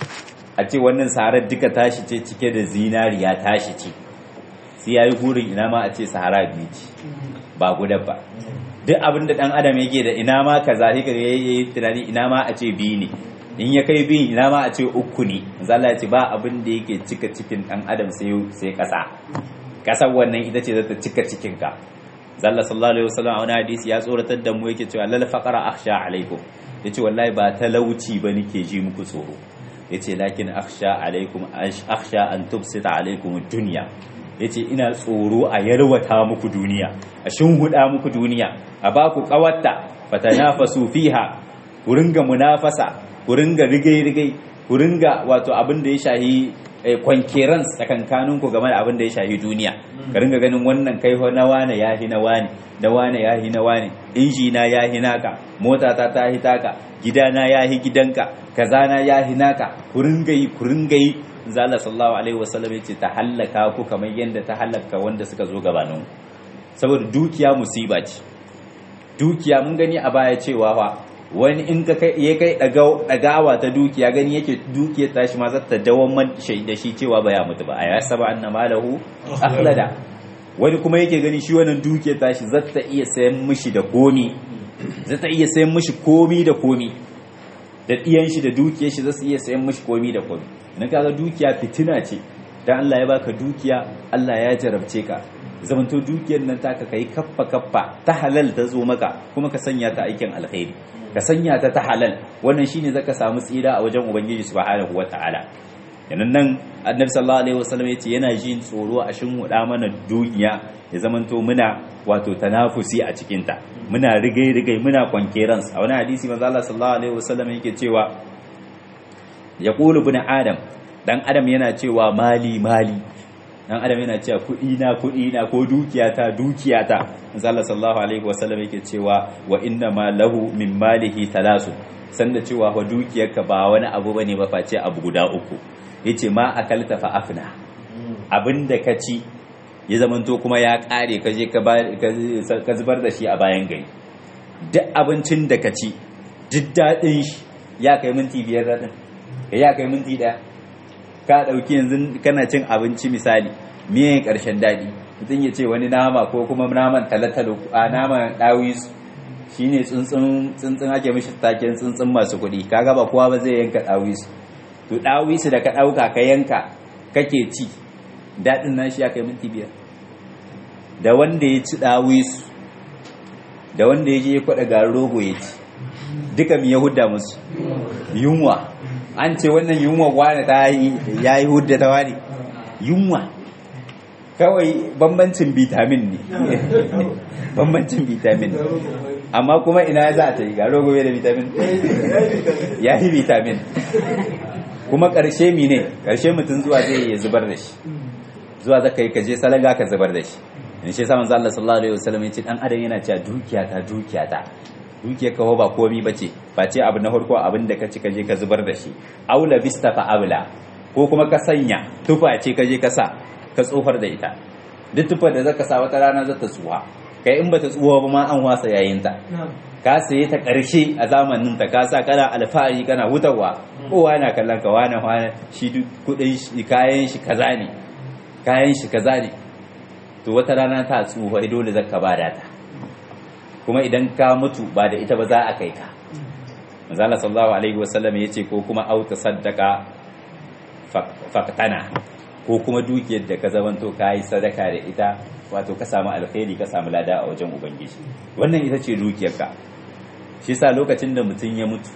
a ce wannan saharar duka tashi ce cike da zinariya tashi ce sai yayi gurin ina ma a ce sahara biyu ce ba guda ba duk abin da dan adam yake da ina ma kaza sai kaga yayi tunani ina ma a ce biyu ne in ya kai bin ina ma a ce uku ne zalla ce ba abin da yake cika cikin dan adam sai sai kasa kasar wannan ita ce zata cika cikin ka zalla sallallahu alaihi wasallam a wani hadisi ya tsoratar da mu yake cewa lal faqara akhsha alaikum yace wallahi ba talauci ba nake ji muku tsoro yace lakin akhsha alaikum akhsha an tubsita alaikum dunya yace ina tsoro a yarwata muku duniya a shinguda muku duniya a baku kawatta fatanafasu fiha ku ringa munafasa ku ringa rigai-rigai ku ringa wato abin da ya shahi kwankeran tsakankanin ku game da abin da ya shahi duniya ka ringa ganin wannan kai na wane ya hi na wane na wane ya hi na wane inji na ya hi naka mota ta ta hi taka gidana ya hi gidanka kaza na ya hi naka ku ringa yi ku ringa yi zalla sallallahu alaihi wasallam yace ta hallaka ku kamar yadda ta hallaka wanda suka zo gabanin saboda dukiya musiba ce dukiya mun gani a baya cewa fa wani in ka kai ya kai dagawa ta dukiya gani yake dukiyar tashi ma za ta dawamar da shi cewa ba ya mutu ba a ya saba anna malahu akhlada wani kuma yake gani shi wannan dukiyar tashi za ta iya sayan mishi da komi za ta iya sayan mishi komi da komi da diyan shi da dukiyar shi za su iya sayan mishi komi da komi idan kaga dukiya fitina ce dan Allah ya baka dukiya Allah ya jarabce ka zamanto dukiyar nan taka kai kaffa kaffa ta halal ta zo maka kuma ka sanya ta aikin alkhairi ka sanya ta ta halal wannan shine zaka samu tsira a wajen ubangiji subhanahu wataala yanan nan annabi sallallahu alaihi wasallam yace yana jin tsoro a shin huda mana duniya ya zamanto muna wato tanafusi a cikin ta muna rigai rigai muna kwankerans a wani hadisi manzo Allah sallallahu alaihi wasallam yake cewa yaqulu ibn adam dan adam yana cewa mali mali dan adam yana cewa kudi na kudi na ko dukiyata dukiyata manzo Allah sallallahu alaihi wasallam yake cewa wa inna ma lahu min malihi talasu sanda cewa wa dukiyarka ba wani abu bane ba face abu guda uku yace ma akalta fa afna abinda ka ci ya zamanto kuma ya kare ka je ka zubar da shi a bayan gari duk abincin da ka ci duk daɗin shi ya kai minti biyar daɗin ya kai minti ɗaya ka ɗauki yanzu kana cin abinci misali miyan ƙarshen daɗi mutum ya ce wani nama ko kuma naman talatalo a naman ɗawis shi ne tsuntsun ake mishi taken tsuntsun masu kuɗi kaga ba kowa ba zai yanka ɗawis to ɗawis da ka ɗauka ka yanka kake ci daɗin nan shi ya kai minti biyar da wanda ya ci ɗawis da wanda ya je ya kwaɗa garin rogo ya ci duka mi ya hudda musu yunwa an ce wannan yunwa wane ta ya yi hudda ta wani yunwa kawai bambancin vitamin ne bambancin vitamin amma kuma ina za ta yi ga rogo da vitamin ya yi vitamin kuma ƙarshe mi ne ƙarshe mutum zuwa zai ya zubar da shi zuwa zaka yi kaje salaga ka zubar da shi in shi saman Allah sallallahu alaihi wasallam ya ce dan adam yana cewa dukiyata dukiyata dukiyar kawo ba komi bace ba ce abu na farko abin da ka ci kaje ka zubar da shi aula bista fa abla ko kuma ka sanya tufa ce kaje ka sa ka tsofar da ita duk tufar da zaka sa wata rana zata tsuwa kai in bata tsuwa ba ma an wasa yayin ta ka saye ta karshe a zamanin ta ka sa kana alfahari kana hutawa kowa yana kallon ka wani wani shi kudin shi kayan shi kaza ne kayan shi kaza ne to wata rana ta tsuwa dole zaka bada ta kuma idan ka mutu ba da ita ba za a kai ka manzala sallallahu alaihi wasallam ya ce ko kuma auta saddaka faktana ko kuma dukiyar da ka zamanto ka yi sadaka da ita wato ka samu alkhairi ka samu lada a wajen ubangiji wannan ita ce dukiyarka shi sa lokacin da mutum ya mutu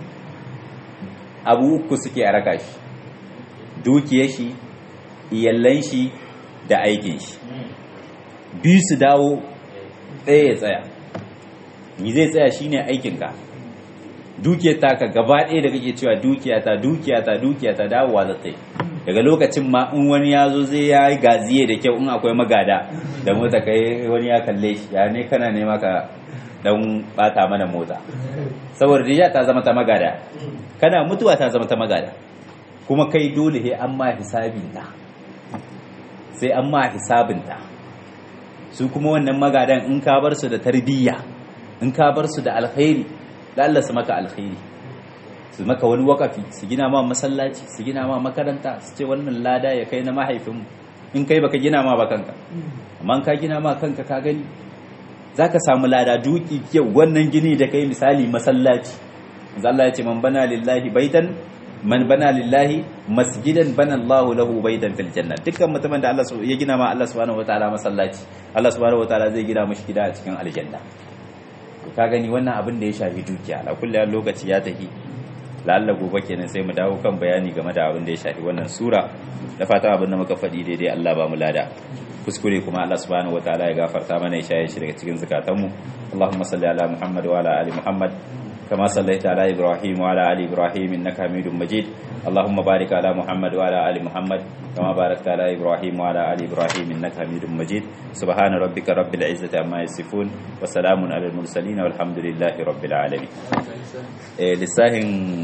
abu uku suke a raka shi dukiyar shi iyallan shi da aikin shi biyu su dawo ɗaya ya tsaya ni zai tsaya shine aikinka dukiyar taka gaba ɗaya da kake cewa dukiyata dukiyata dukiyata dawowa za ta yi daga lokacin ma in wani ya zo zai ya yi gaziye da kyau in akwai magada da mota kai wani ya kalle shi ya ne kana nema ka dan bata mana mota saboda riya ta zama ta magada kana mutuwa ta zama ta magada kuma kai dole sai an ma hisabinta sai an ma hisabinta su kuma wannan magadan in ka bar su da tarbiyya in ka bar su da alkhairi da Allah su maka alkhairi su maka wani wakafi su gina ma masallaci su gina ma makaranta su ce wannan lada ya kai na mahaifinmu in kai baka gina ma ba kanka amma ka gina ma kanka ka gani zaka samu lada duki kyau wannan gini da kai misali masallaci Allah ya ce man bana lillahi baitan man bana lillahi masjidan bana Allahu lahu baitan fil janna dukkan mutumin da Allah ya gina ma Allah subhanahu wataala masallaci Allah subhanahu wataala zai gina mishi gida a cikin aljanna ka gani wannan abin da ya shafi dukiya la kullu lokaci ya tafi lalla gobe kenan sai mu dawo kan bayani game da abin da ya shafi wannan sura da fatan abin da muka faɗi daidai Allah ba mu lada kuskure kuma Allah subhanahu wataala ya gafarta mana ya shaye shi daga cikin zakatanmu Allahumma salli ala Muhammad wa ala ali Muhammad كما صليت على إبراهيم وعلى آل إبراهيم إنك حميد مجيد اللهم بارك على محمد وعلى آل محمد كما باركت على إبراهيم وعلى آل إبراهيم إنك حميد مجيد سبحان ربك رب العزة عما يصفون وسلام على المرسلين والحمد لله رب العالمين لساهن